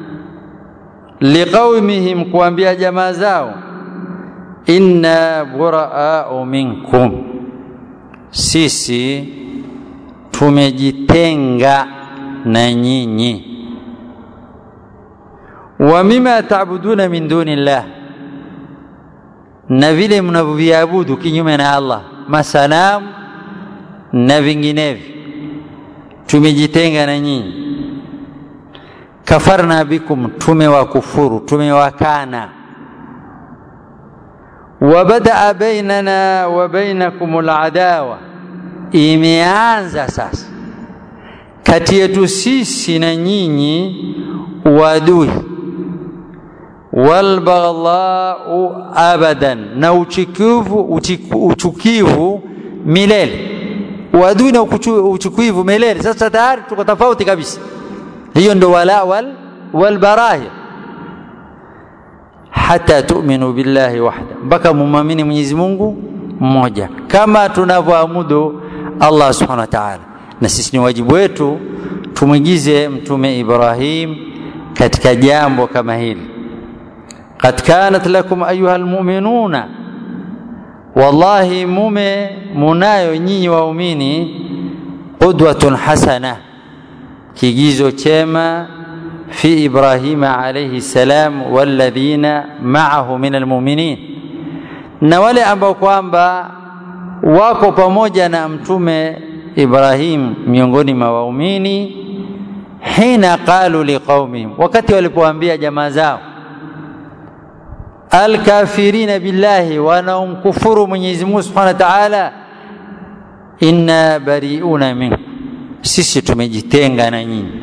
liqaumihim kuambia jamaa zao inna buraau minkum sisi tumejitenga na nyinyi wa mima taabuduna min duni llah na vile mnavyoviabudu kinyume na Allah masanamu na vinginevyo tumejitenga na nyinyi kafarna bikum tumewakufuru tumewakana wabadaa bainana wa bainakum aladawa imeanza sasa kati yetu sisi na nyinyi uadui walbaghdhau abadan na uchukivu uchukivu milele uadui na uchukivu milele sasa tayari tuko tofauti kabisa hiyo ndo wala wal walbarahi hata tu'minu billahi wahda mpaka mumamini Mwenyezi Mungu mmoja kama tunavyoamudu Allah subhanahu wa ta'ala na sisi ni wajibu wetu tumwigize mtume Ibrahim katika jambo kama hili qad kanat lakum ayuha almu'minuna wallahi mume munayo nyinyi waumini qudwatun hasana kigizo chema fi ibrahima alayhi salam walladhina ma'ahu min almu'minin na wale ambao kwamba wako pamoja na mtume Ibrahim miongoni mwa waumini hina qalu liqaumihim wakati walipoambia jamaa zao alkafirina billahi wanaomkufuru Mwenyezi Mungu Subhanahu wa Ta'ala inna bari'una minkum sisi tumejitenga na nyinyi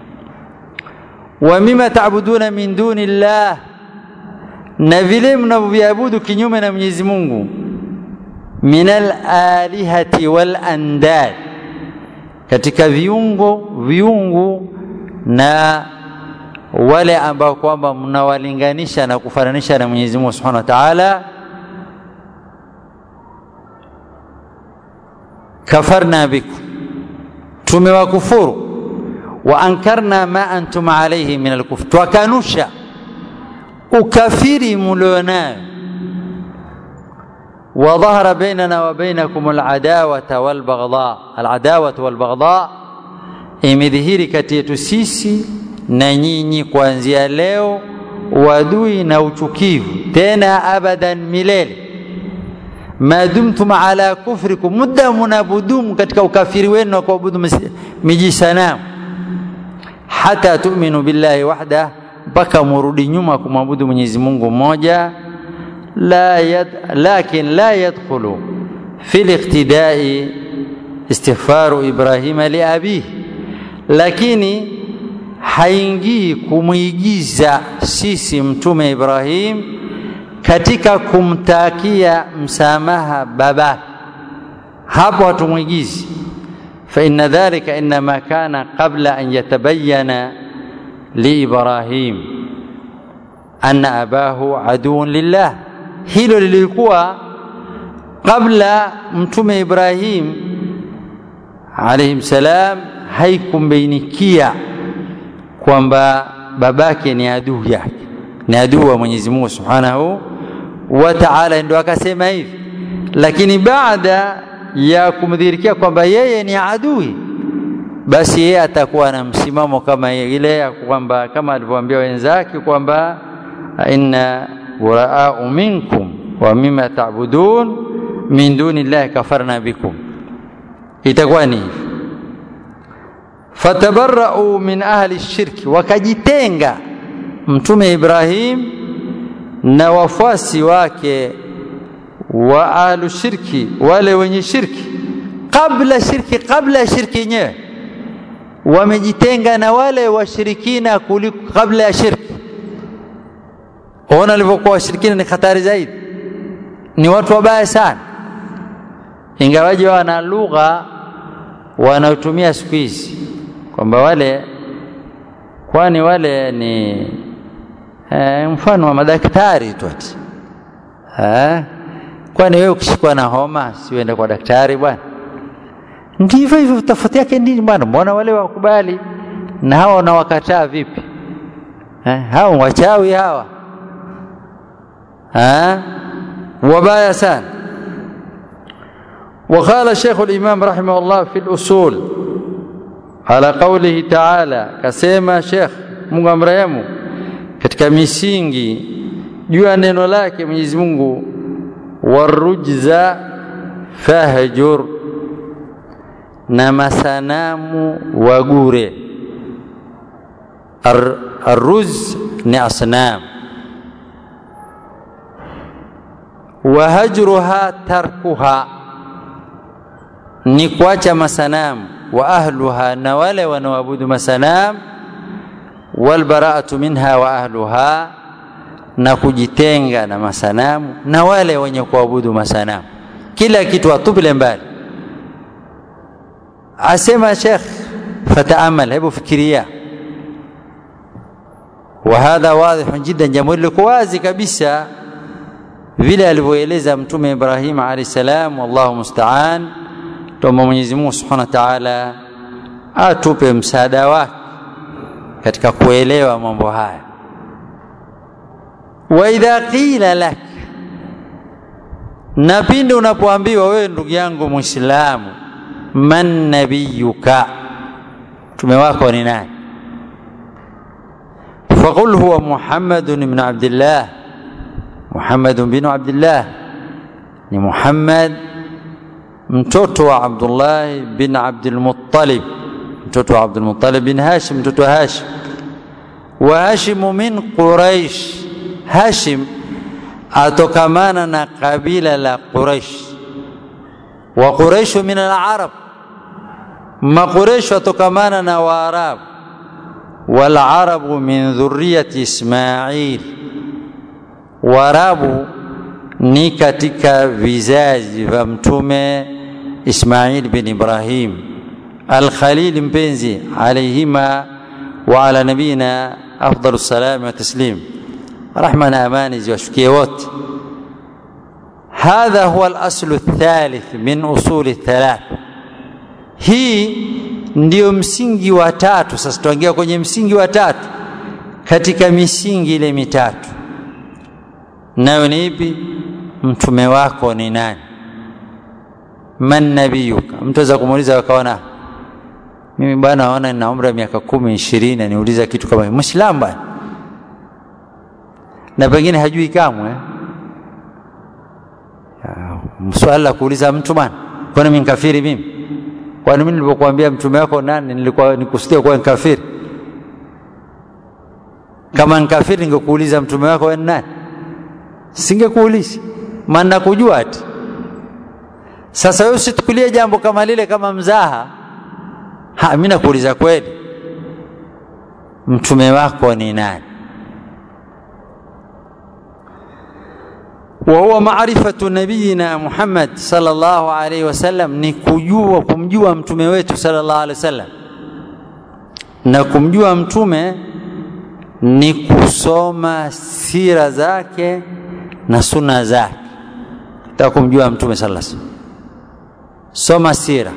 wa mima ta'buduna min duni llah na vile mnavyoviabudu kinyume na Mwenyezi Mungu min alihati wal andad katika viungo viungu na wale ambao kwamba mnawalinganisha na kufananisha na Mwenyezi Mungu Subhanahu wa Ta'ala kafarna bikum tumewakufuru wa ankarna ma antum alayhi min alkufr twakanusha ukafiri mlionayo وظهر بيننا وبينكم العداوة والبغضاء العداوة والبغضاء imedhihiri kati yetu sisi na nyinyi kuanzia leo wadui na uchukivu tena abadan milele madumtum ala kufrikum muda munabudumu katika ukafiri wenu na kuabudu miji sanamu hata tu'minu billahi wahda mpaka murudi nyuma kumwabudu Mwenyezi Mungu mmoja la yad, lakin la yadkhulu fi liqtidai istighfaru Ibrahima liabihi lakini haingii kumwigiza sisi mtume Ibrahim katika kumtakia msamaha baba hapo hatumwigizi fa inna dhalika inma kana qabla an yatabayyana li Ibrahim anna abahu aduun lillah hilo lilikuwa kabla mtume Ibrahim alayhi salam haikumbainikia kwamba babake ni adui yake ni adui wa Mwenyezi Mungu Subhanahu wa Ta'ala ndio akasema hivi lakini baada ya kumdhihirikia kwamba yeye ni adui basi yeye atakuwa na msimamo kama ile ya kwamba kama alivyoambia wenzake kwamba inna buraa'u minkum wa mimma ta'budun min duni llahi kafarna bikum itakuwa ni hivi fatabarra'u min ahli shirki wakajitenga mtume Ibrahim na wafuasi wake wa ahlu shirki wale wenye shirki kabla shirki kabla shirki yenyewe wamejitenga na wale washirikina kuliko kabla ya shirki ona walivyokuwa washirikina ni hatari zaidi ni watu wabaya sana ingawaji wana lugha wanaotumia siku hizi kwamba wale kwani wale ni e, mfano wa madaktari tu ati eh kwani wewe ukishikwa na homa siuende kwa daktari bwana ndivyo hivyo tofauti yake nini bwana mbona wale wakubali na hawa wanawakataa vipi eh hao wachawi hawa eh wabaya sana وقال شيخ الإمام رحمه الله في الأصول على قوله تعالى كسيما شيخ Mungu amrehemu katika misingi juu ya neno lake Mwenyezi Mungu warujza fahjur na masanamu wagure Ar, arruz ni asnam wahajruha tarkuha ni kuacha masanamu wa ahluha na wale wanaoabudu masanamu walbaraatu minha wa ahluha na kujitenga na masanamu na wale wenye kuabudu masanamu kila kitu atupile mbali asema shekh fataamal hebu fikiria وهذا واضح جدا jambo liko wazi kabisa vile alivyoeleza mtume Ibrahim alayhi salam wallahu musta'an tuomba Mwenyezi Mungu Subhanahu wa Ta'ala atupe msaada wake katika kuelewa mambo haya wa idha qila lak na pindi unapoambiwa wewe ndugu yangu muislamu man nabiyuka mtume wako ni nani فقل هو محمد بن عبد الله محمد بن عبد الله ni Muhammad mtoto wa Abdullah bin Abdul Muttalib mtoto wa Abdul Muttalib bin Hashim mtoto wa Hashim wa Hashim min Quraish Hashim atokamana na kabila la Quraish wa Quraish min al-Arab ma Quraish atokamana na Waarabu والعرب من ذرية إسماعيل Waarabu ni katika vizazi vya mtume Ismail bin Ibrahim al-Khalil mpenzi alayhima wa ala nabina afdalu salami wa taslim rahma na amani ziwashukie wote hadha huwa al-aslu ath-thalith min usuli ath-thalath hii ndio msingi wa tatu sasa tuangia kwenye msingi wa tatu katika misingi ile mitatu nayo ni ipi mtume wako ni nani man nabiyuka mtu aweza kumuuliza akaona mimi bwana naona nina umri wa miaka kumi ishirini aniuliza kitu kama mwislamu bwana na pengine hajui kamwe swala la kuuliza mtu bwana kwani mimi kafiri mimi kwani mimi nilipokuambia mtume wako nani nilikuwa nikusudia kuwa kafiri kama nkafiri ningekuuliza mtume wako wewe nani singekuuliza maana kujua ati sasa wewe usitukulie jambo kama lile kama mzaha ha mimi nakuuliza kweli mtume wako ni nani وهو معرفة نبينا محمد صلى الله عليه وسلم ni kujua kumjua mtume wetu sallallahu alaihi wasallam na kumjua mtume ni kusoma sira zake na sunna zake taka kumjua mtume sallallahu alaihi wasallam soma sira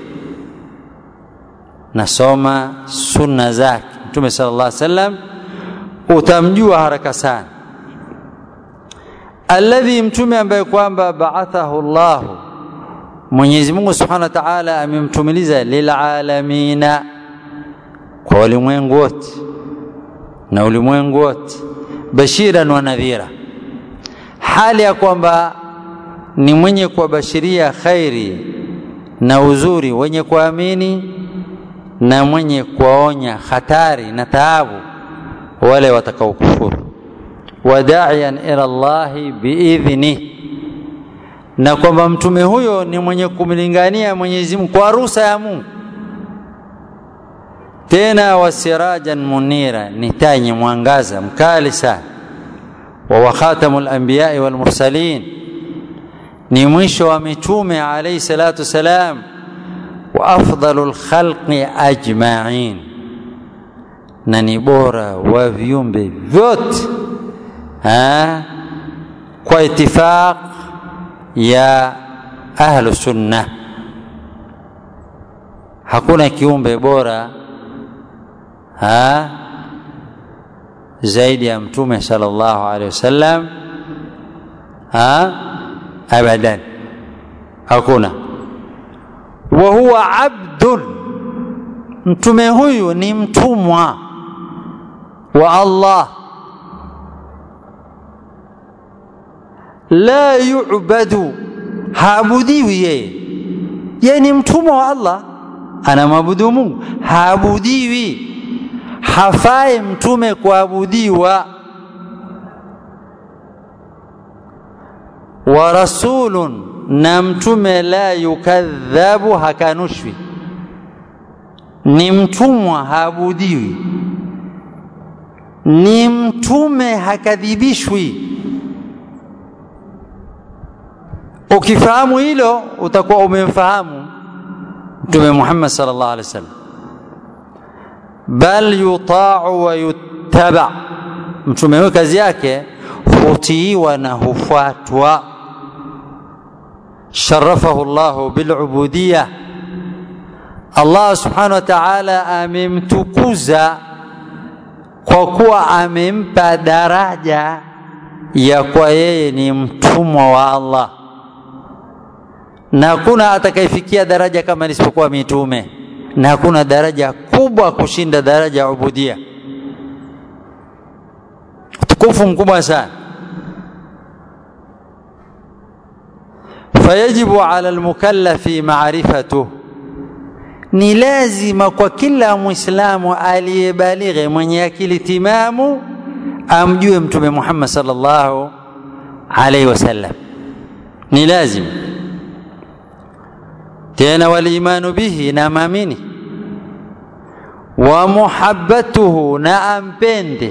na soma sunna zake mtume sallallahu alaihi wasallam utamjua haraka sana alladhi mtume ambaye kwamba ba'athahu Allah Mwenyezi Mungu Subhanahu wa Ta'ala amemtumiliza lilalamina kwa ulimwengu wote na ulimwengu wote bashiran wa nadhira hali ya kwamba ni mwenye kuwabashiria khairi na uzuri wenye kuamini na mwenye kuwaonya hatari na taabu wale watakaokufuru wadaian ila Allahi biidhni, na kwamba mtume huyo ni mwenye kumlingania Mwenyezi Mungu kwa ruhusa ya Mungu. Tena wasirajan munira, ni taa yenye mwangaza mkali sana. Wa wakhatamul anbiyai wal mursalin, ni mwisho wa mitume alayhi salatu wassalam wa afdalu lkhalqi ajmain na ni bora wa viumbe vyote kwa itifaq ya ahlu sunna hakuna kiumbe bora ha zaidi ya mtume sallallahu alaihi wasallam ha abadan hakuna wa huwa abdun mtume huyu ni mtumwa wa Allah la yu'badu haabudiwi yeye yeye ni mtumwa wa Allah anamwabudu Mungu haabudiwi hafai mtume kuabudiwa wa rasulun na mtume la yukadhabu hakanushwi ni mtumwa haabudiwi ni mtume hakadhibishwi ukifahamu hilo utakuwa umemfahamu mtume Muhammad sallallahu alaihi wasallam bal yuta'u wa yuttaba mtume huyo kazi yake hutiiwa na hufuatwa sharafahu Allah bilubudiyya Allah subhanahu wa ta'ala amemtukuza kwa kuwa amempa daraja ya kwa yeye ni mtumwa wa Allah na hakuna atakayefikia daraja kama isipokuwa mitume na hakuna daraja kubwa kushinda daraja ya ubudia utukufu mkubwa sana fayajibu ala almukallafi maarifatuh ni lazima kwa kila mwislamu aliyebalighe mwenye akili timamu amjue mtume Muhammad sallallahu alaihi wasallam ni lazima tena walimanu bihi na maamini wa muhabbatuhu na ampende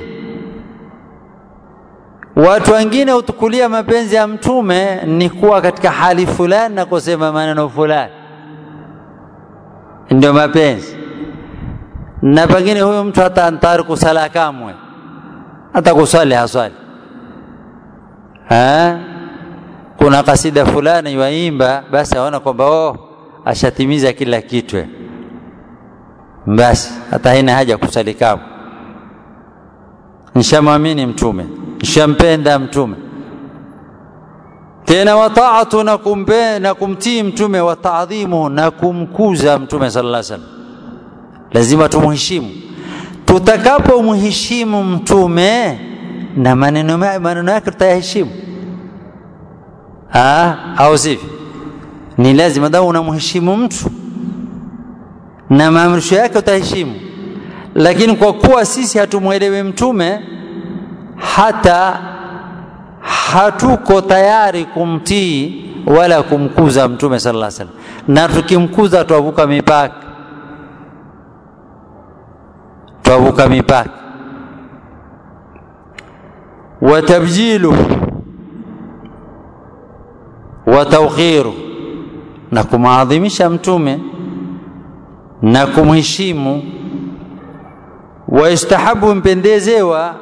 watu wengine hutukulia mapenzi ya mtume ni kuwa katika hali fulani na kusema maneno fulani ndio mapenzi na pengine huyo mtu hata antari kusala kamwe hata kusali haswali ha? kuna kasida fulani yaimba basi aona kwamba oh ashatimiza kila kitu basi hata haina haja kusali kamwe nishamwamini mtume nishampenda mtume tena wataatu na kumbe na kumtii mtume wa taadhimu na kumkuza mtume sallallahu alaihi wasallam lazima tumheshimu tutakapomheshimu mtume na maneno maneno yake tutayaheshimu ah au sivyo ni lazima dawa unamheshimu mtu na maamrisho yake utaheshimu lakini kwa kuwa sisi hatumwelewi mtume hata hatuko tayari kumtii wala kumkuza mtume sallallahu alaihi wasallam na tukimkuza twavuka mipaka twavuka mipaka watabjilu wa tawqiru na kumaadhimisha mtume na kumheshimu waistahabu mpendezewa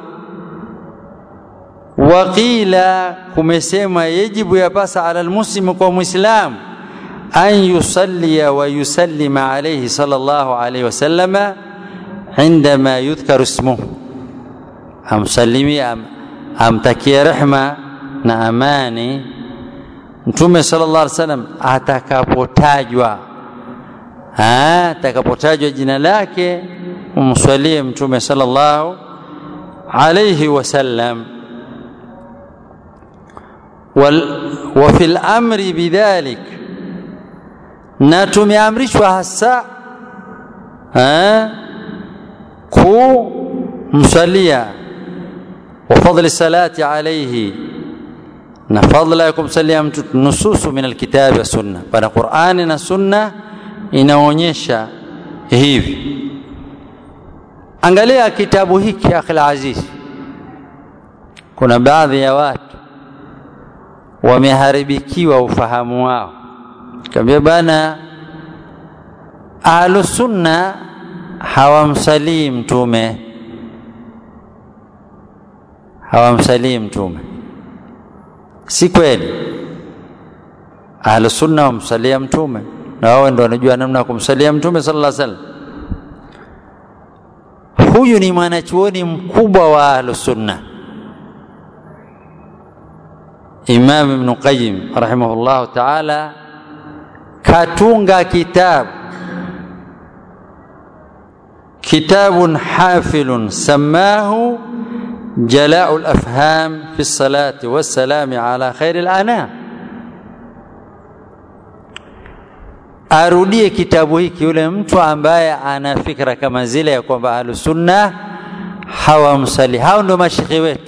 waqila kumesema yajibu yapasa ala almuslimu kwa muislam an yusallia wa yusallima alayhi sallallahu alayhi wasallama indama yudhkaru ismuhu amsalimi am, amtakie rehma na amani mtume sallallahu alaihi wasallam atakapotajwa atakapotajwa jina lake umswalie mtume sallallahu alayhi wasallam وفي الامر بذلك na tumeamrishwa hasa kumsalia wa fadli salati alayhi na fadla ya kumsalia mtu nususu min alkitabi wa sunna pana qurani na sunna inaonyesha hivi angalia kitabu hiki akhi aziz kuna baadhi ya watu wameharibikiwa ufahamu wao kaambia bana ahlusunna hawamsalii mtume hawamsalii mtume si kweli ahlusunna wamsalia mtume na wao ndo wanajua namna ya kumsalia mtume sallallahu alaihi wasallam huyu ni mwanachuoni mkubwa wa ahlusunna imam ibn qayyim rahimahullahu taala katunga kitabu kitabun hafilun samahu جلاء الافهام في الصلاه والسلام على خير الانام arudie kitabu hiki yule mtu ambaye ana fikra kama zile ya kwamba ahlusunna hawamsali hao ndio mashekhe wetu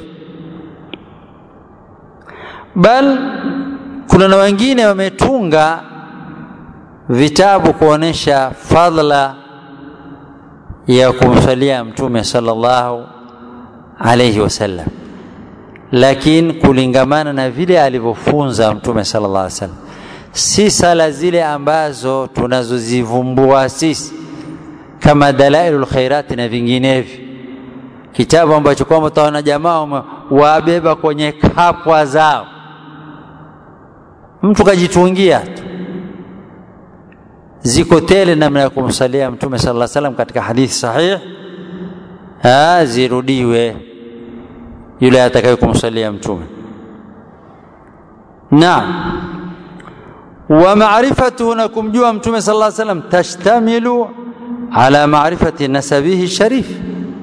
bal kuna na wengine wametunga vitabu kuonesha fadla ya kumsalia mtume sallallahu alayhi wasallam lakini kulingamana na vile alivyofunza mtume sallallahu alaihi wasallam si sala zile ambazo tunazozivumbua sisi kama dalailul khairati na vinginevyo kitabu ambacho kwamba utaona jamaa wabeba kwenye kapwa zao mtu kajitungia tu ziko tele namna ya kumsalia mtume sallallahu alaihi wasallam katika hadithi sahih ha, zirudiwe yule atakaye kumsalia mtume naam wa ma'rifatuhu na kumjua mtume sallallahu alaihi wasallam tashtamilu ala ma'rifati nasabihi sharif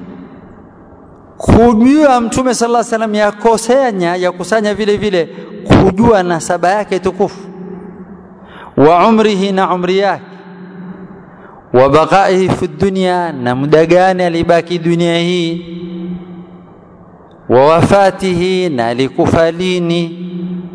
kujua mtume sallallahu alaihi wasallam yakosanya yakusanya vile vile kujua nasaba yake tukufu wa umrihi na umri yake wa baqaihi fi dunya na muda gani alibaki dunia hii wa wafatihi na alikufa lini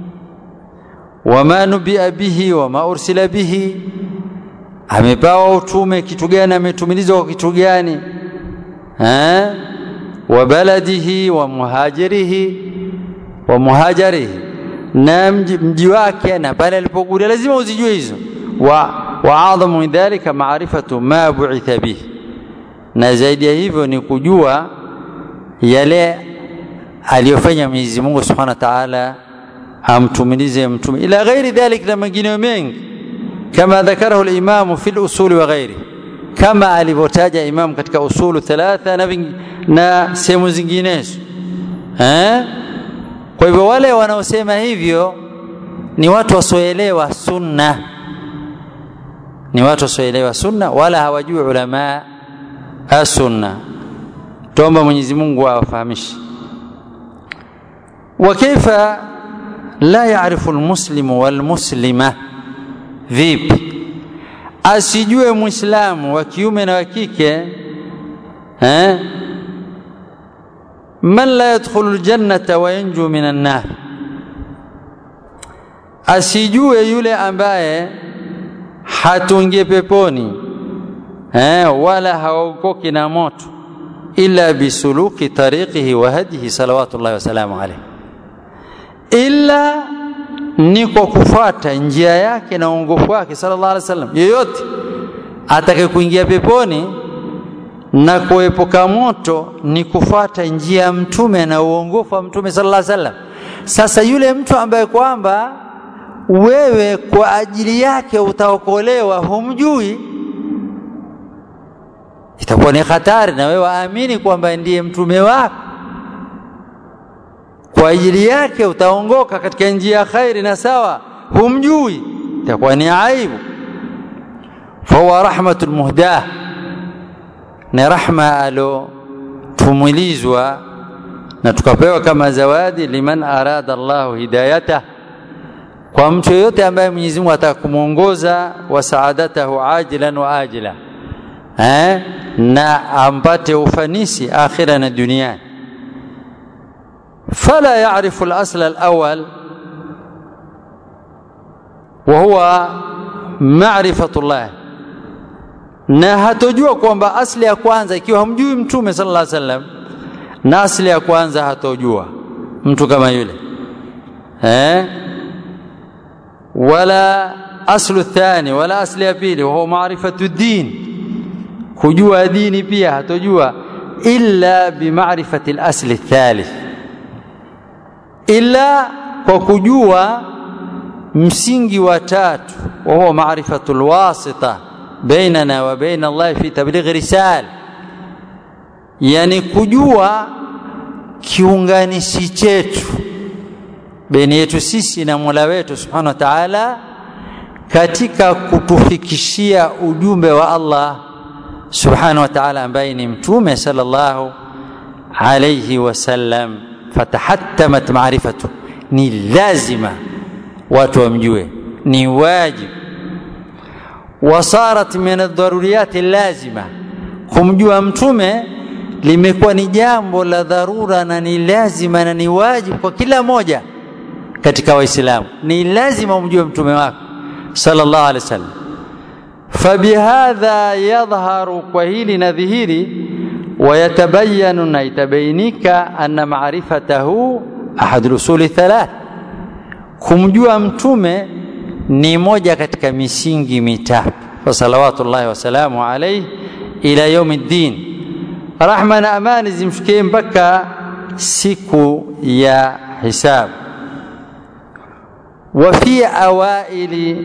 wama nubia bihi wama ursila bihi amepawa utume kitu gani ametumilizwa kwa kitu gani eh wa baladihi wa muhajirihi wa muhajirihi na mji, mji wake na pale alipokuja lazima uzijue hizo wa wa adhamu min dhalika maarifatu ma bu'itha bihi na zaidi ya hivyo ni kujua yale aliyofanya Mwenyezi Mungu Subhanahu wa Ta'ala amtumilize mtume ila ghairi dhalik na mengineyo mengi kama dhakarahu al-Imam fi al-usul wa ghairi kama alivyotaja Imam katika usulu thalatha na, na sehemu zinginezo eh kwa hivyo wale wanaosema hivyo ni watu wasioelewa sunna ni watu wasioelewa sunna wala hawajui ulama as-sunna tuomba Mwenyezi Mungu awafahamishe وكيف لا يعرف المسلم والمسلمة vipi asijue muislamu wa kiume na wa kike eh man la yadkhulu aljannata wa yanju minan nar asijue yule ambaye hatungie peponi eh wala haokoki na moto illa bisuluki tariqihi wa hadihi salawatullahi wa salamu alayhi illa ni kwa kufuata njia yake na uongofu wake sallallahu alaihi wasallam yeyote atake kuingia peponi na kuepuka moto ni kufuata njia ya mtume na uongofu wa mtume sallallahu alaihi wasallam sasa yule mtu ambaye kwamba wewe kwa ajili yake utaokolewa humjui itakuwa ni hatari na wewe waamini kwamba ndiye mtume wako kwa ajili yake utaongoka katika njia ya khairi na sawa humjui itakuwa ni aibu fahuwa rahmatul muhdah ni rahma alo tumilizwa na tukapewa kama zawadi liman arada Allahu hidayata kwa mtu yoyote ambaye Mwenyezi Mungu ataka kumuongoza wa saadatahu ajilan wa ajila eh na ampate ufanisi akhira na duniani فلا يعرف الأصل الأول وهو معرفة الله na hatojua kwamba asli ya kwanza ikiwa hamjui mtume sallallahu alaihi wasallam na asli ya kwanza hatojua mtu kama yule eh wala aslu thani wala asli ya pili wahuwa marifatu din kujua dini pia hatojua illa bimarifati lasli thalith illa kwa kujua msingi wa tatu wahuwa marifatu lwasita bainana wa baina allahi fi tablighi risala yani kujua kiunganishi chetu baina yetu sisi na mola wetu subhanahu wa taala katika kutufikishia ujumbe wa allah subhanahu wa taala ambaye ni mtume sallallahu alayhi wasallam fatahattamat maarifatu ni lazima watu wamjue ni wajib wasarat min adharuriyati lazima kumjua mtume limekuwa ni jambo la dharura na ni lazima na ni wajibu kwa kila moja katika waislamu ni lazima umjue mtume wako sallallahu alaihi wasallam fabihadha yadhharu kwa hili na dhihiri wayatabayanu na itabainika anna maarifatahu ahadu lusuli thalath kumjua mtume ni moja katika misingi mitatu fasalawatullahi wasalamu alaihi ila yaumi ddin rahma na amani zimshukie mpaka siku ya hisabu وفي أوائل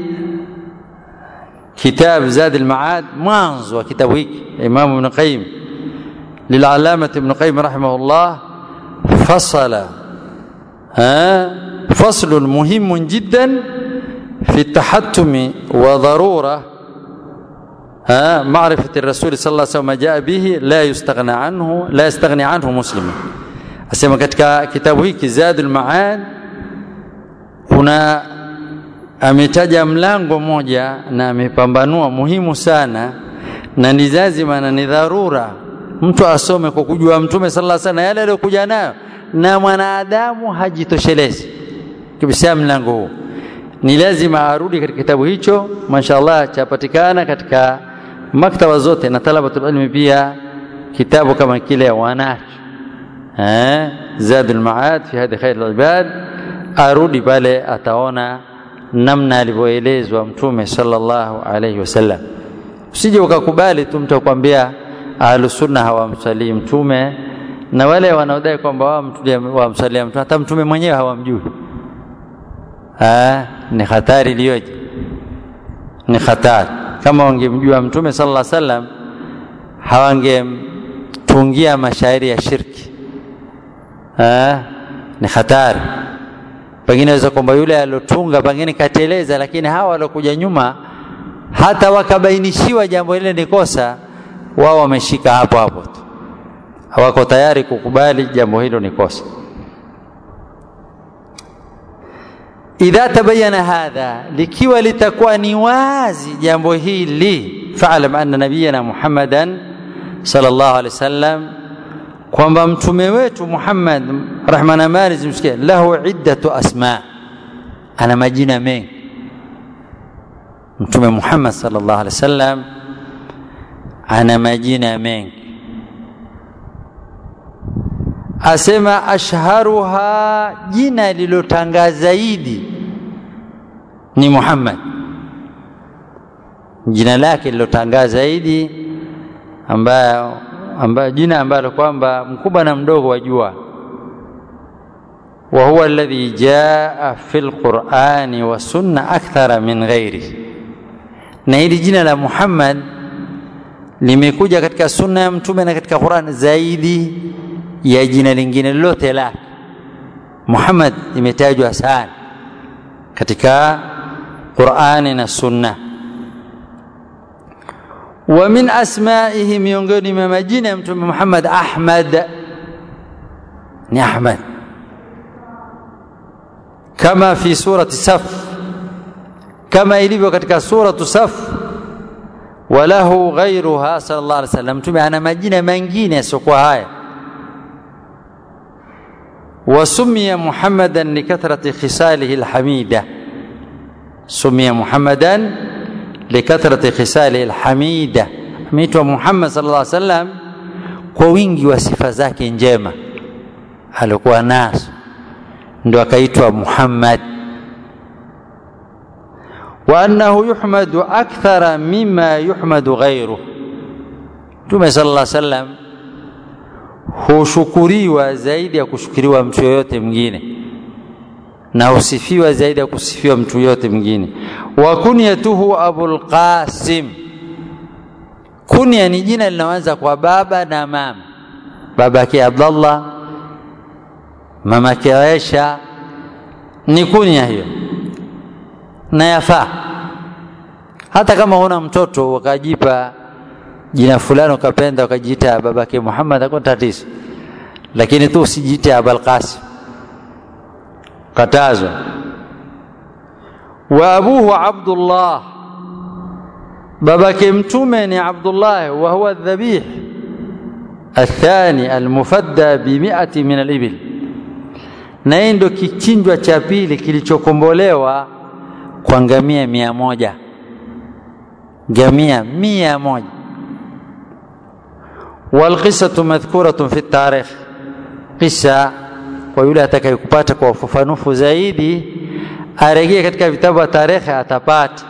كتاب زاد المعاد مانز وكتاب هيك إمام ابن قيم للعلامة ابن قيم رحمه الله فصل ها فصل مهم جدا في التحتم وضرورة ها معرفة الرسول صلى الله عليه وسلم ما جاء به لا يستغنى عنه لا يستغني عنه مسلم أسمى katika kitabu hiki Zadul Maad kuna ametaja mlango moja na amepambanua muhimu sana na ni lazima na ni dharura mtu asome kwa kujua mtume sallallahu alaihi wasallam yale aliyokuja nayo na mwanadamu hajitoshelezi kibisa mlango huu ni lazima arudi katika kitabu hicho mashaallah chapatikana katika maktaba zote na talabatul ilmi pia kitabu kama kile wanacho eh zadul maad fi hadi khair al-ibad arudi pale ataona namna alivyoelezwa mtume sallallahu alaihi wasallam usije ukakubali tu mtu akwambia ahlusunna hawamsalii mtume na wale wanaodai kwamba wamsalia mtume hata mtume mwenyewe hawamjui ah ni hatari iliyoje ni hatari kama wangemjua mtume sallallahu alaihi wasallam hawangemtungia mashairi ya shirki ah ni hatari pengine weza kwamba yule aliotunga pengine kateleza lakini hawa waliokuja nyuma hata wakabainishiwa jambo lile ni kosa wao wameshika hapo hapo tu hawako tayari kukubali jambo hilo ni kosa idha tabayana hadha likiwa litakuwa ni wazi jambo hili faalam anna nabiyana muhammadan sallallahu alaihi wasallam kwamba mtume wetu Muhammad rahma na amani zimsikie lahu iddatu asma ana majina mengi mtume Muhammad sallallahu alaihi wasallam ana majina mengi asema ashharuha jina lilotanga zaidi ni Muhammad jina lake lilotangaa zaidi ambayo ambayo jina ambalo kwamba mkubwa na mdogo wajua wa huwa alladhi jaa fi lqurani wa sunna akthara min ghairi na hili jina la Muhammad limekuja katika sunna ya mtume na katika Qur'an zaidi ya jina lingine lolote lake Muhammad imetajwa sana katika Qur'ani na sunna wa min asmaihi miongoni mwa majina ya mtume Muhammad Ahmad ni Ahmad kama fi surati Saf kama ilivyo katika suratu Saf walahu ghairuha sallallahu alaihi wasallam mtume ana majina mengine yasiokuwa haya وسمي محمدا لكثرة خصاله الحميدة سمي محمدا لكثرة خصاله الحميدة ameitwa Muhammad sallallahu alaihi wasallam kwa wingi wa sifa zake njema alikuwa nazo ndio akaitwa Muhammad wa annahu yuhmadu akthara mima yuhmadu ghairuh Mtume sallallahu alaihi wasallam hushukuriwa zaidi ya kushukuriwa mtu yoyote mwingine na husifiwa zaidi ya kusifiwa mtu yoyote mwingine. Wa kunyatuhu Abul Qasim, kunya ni jina linaanza kwa baba na mama, babake Abdallah, mamake Aisha, ni kunya hiyo na yafaa. Hata kama huna mtoto ukajipa jina fulani ukapenda ukajiita babake Muhammad, hakuna tatizo, lakini tu usijiite Abul Qasim katazwa wa abuhu abdullah babake mtume ni abdullah wa huwa dhabih athani almufadda bimiati min alibil na hii ndo kichinjwa cha pili kilichokombolewa kwa ngamia mia moja ngamia mia moja walqisatu madhkuratun fi tarikh qisa kwa yule atakayekupata kwa ufafanufu zaidi arejee katika vitabu vya tarehe atapata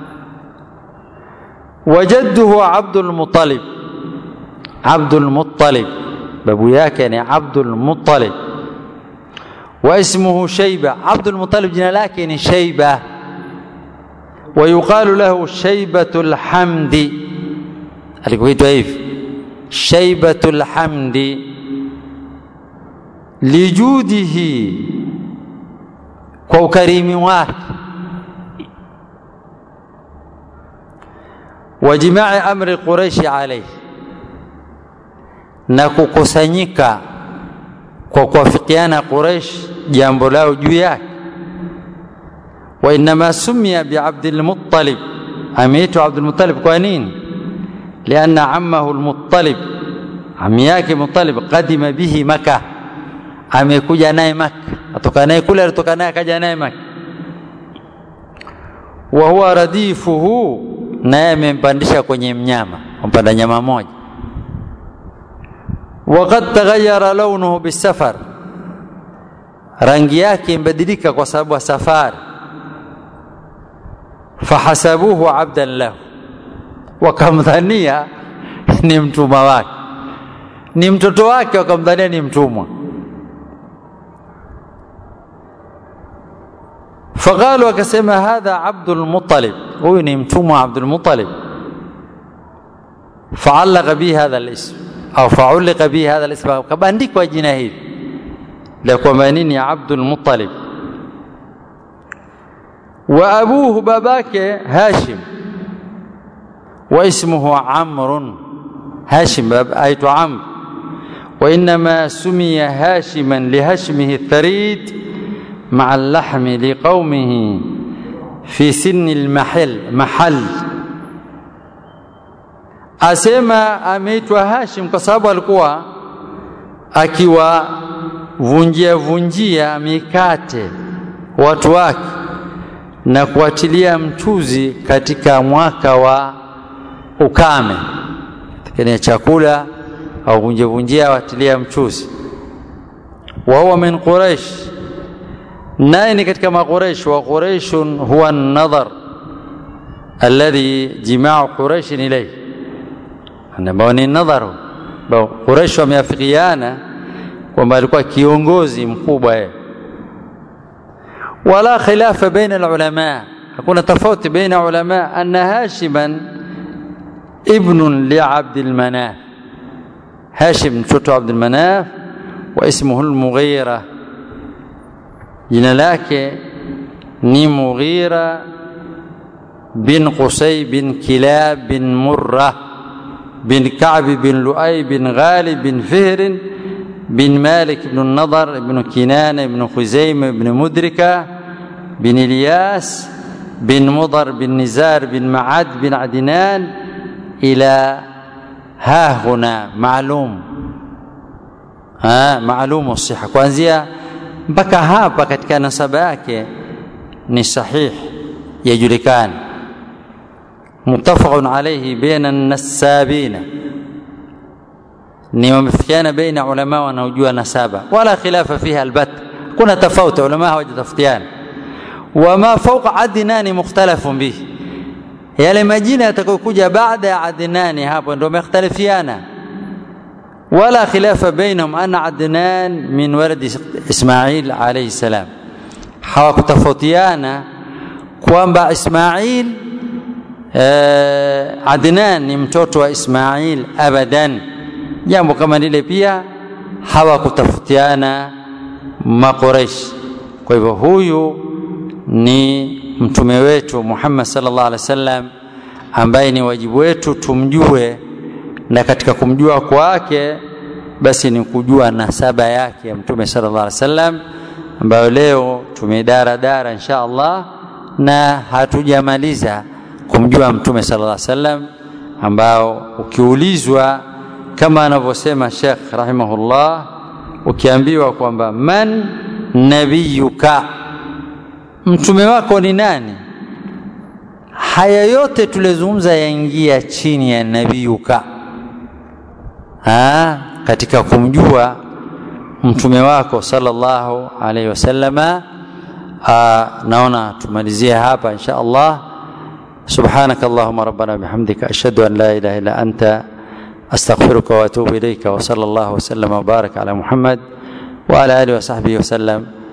wajadduhu Abdul Muttalib Abdul Muttalib babu yake ni Abdul Muttalib wa ismuhu Shayba Abdul Muttalib jina lake ni Shayba ويقال له شيبة الحمد alikuitwa hivi شيبة الحمد lijudihi kwa ukarimi wake wa jimai amri quraishi alayhi na kukusanyika kwa kuwafikiana quraish jambo lao juu yake wa inma sumia biabdil muttalib ameitwa abdul muttalib kwa nini lianna ammahu almuttalib ami yake muttalib qadima bihi makkah amekuja naye Maka, atoka naye kule, alitoka naye akaja naye Maka. wa huwa radifuhu, naye amempandisha kwenye mnyama, ampanda nyama moja. Waqad taghayyara launuhu bisafar, rangi yake imbadilika kwa sababu ya safari. Fahasabuhu abdan lahu, wakamdhania ni mtumwa wake, ni mtoto wake, wakamdhania ni mtumwa. فقالوا akasema hadha Abdul Muttalib, huyu ni mtumwa Abdul Muttalib. Faalaqa bihi hadha alism au faulika bihi hadha alism, kabandikwa jina hili la kwamba nini Abdul Muttalib. Wa abuhu, babake Hashim, wa ismuhu Amrun, Hashim aitwa Amr, wa innama sumiya Hashiman lihashmihi tharid مع اللحم لقومه في سن المحل محل asema ameitwa Hashim kwa sababu alikuwa akiwavunjia vunjia mikate watu wake na kuatilia mchuzi katika mwaka wa ukame, katika chakula au vunjia vunjia watilia mchuzi. wa huwa min Quraish naye ni katika maqureish wa quraishun huwa nadhar alladhi jimau quraishin ilayhi ambao ni nadharu ambao quraish wameafikiana kwamba alikuwa kiongozi mkubwa yeye wala khilafa baina alulama hakuna tofauti baina ulama anna hashiman ibnun li abdilmanaf hashim mtoto wa abdulmanaf wa ismuhu almughira jina lake ni Mughira bin Qusay bin Kilab bin Murra bin Ka'b bin Lu'ay bin Ghalib bin Fihr bin Malik bin Nadar bin Kinana bin Khuzaim bin Mudrika bin Ilyas bin Mudar bin Nizar bin Ma'ad bin Adnan ila ha huna maalum ha maalumu siha kuanzia mpaka hapa katika nasaba yake ni sahih yajulikana muttafaqun alayhi baina an-nassabina ni wamefikiana baina ulama wanaojua nasaba wala khilafa fiha albat kuna tofauti ulama hawajatafutiana wama fauqa adnani mukhtalafun bihi yale majina yatakayokuja baada ya adnani hapo ndio mekhtalifiana wala khilafa bainahum anna adnan min waladi ismail alayhi salam hawakutofautiana kwamba ismail eh, adnan ni mtoto wa ismail abadan jambo kama lile pia hawakutafutiana maqureish kwa hivyo huyu ni mtume wetu Muhammad sallallahu alaihi wasallam ambaye ni wajibu wetu tumjue na katika kumjua kwake basi ni kujua nasaba yake ya mtume sallallahu alaihi wasallam ambayo leo tumedara dara insha Allah na hatujamaliza kumjua mtume sallallahu alaihi wasallam ambao ukiulizwa kama anavyosema Sheikh rahimahullah ukiambiwa kwamba man nabiyuka mtume wako ni nani haya yote tulizungumza yaingia chini ya nabiyuka ha, katika kumjua mtume wako sallallahu alaihi wasallama naona tumalizie hapa insha Allah سبحانك اللهم ربنا بحمدك أشهد أن لا إله إلا أنت أستغفرك وأتوب إليك وصلى الله وسلم وبارك على محمد وعلى آله وصحبه وسلم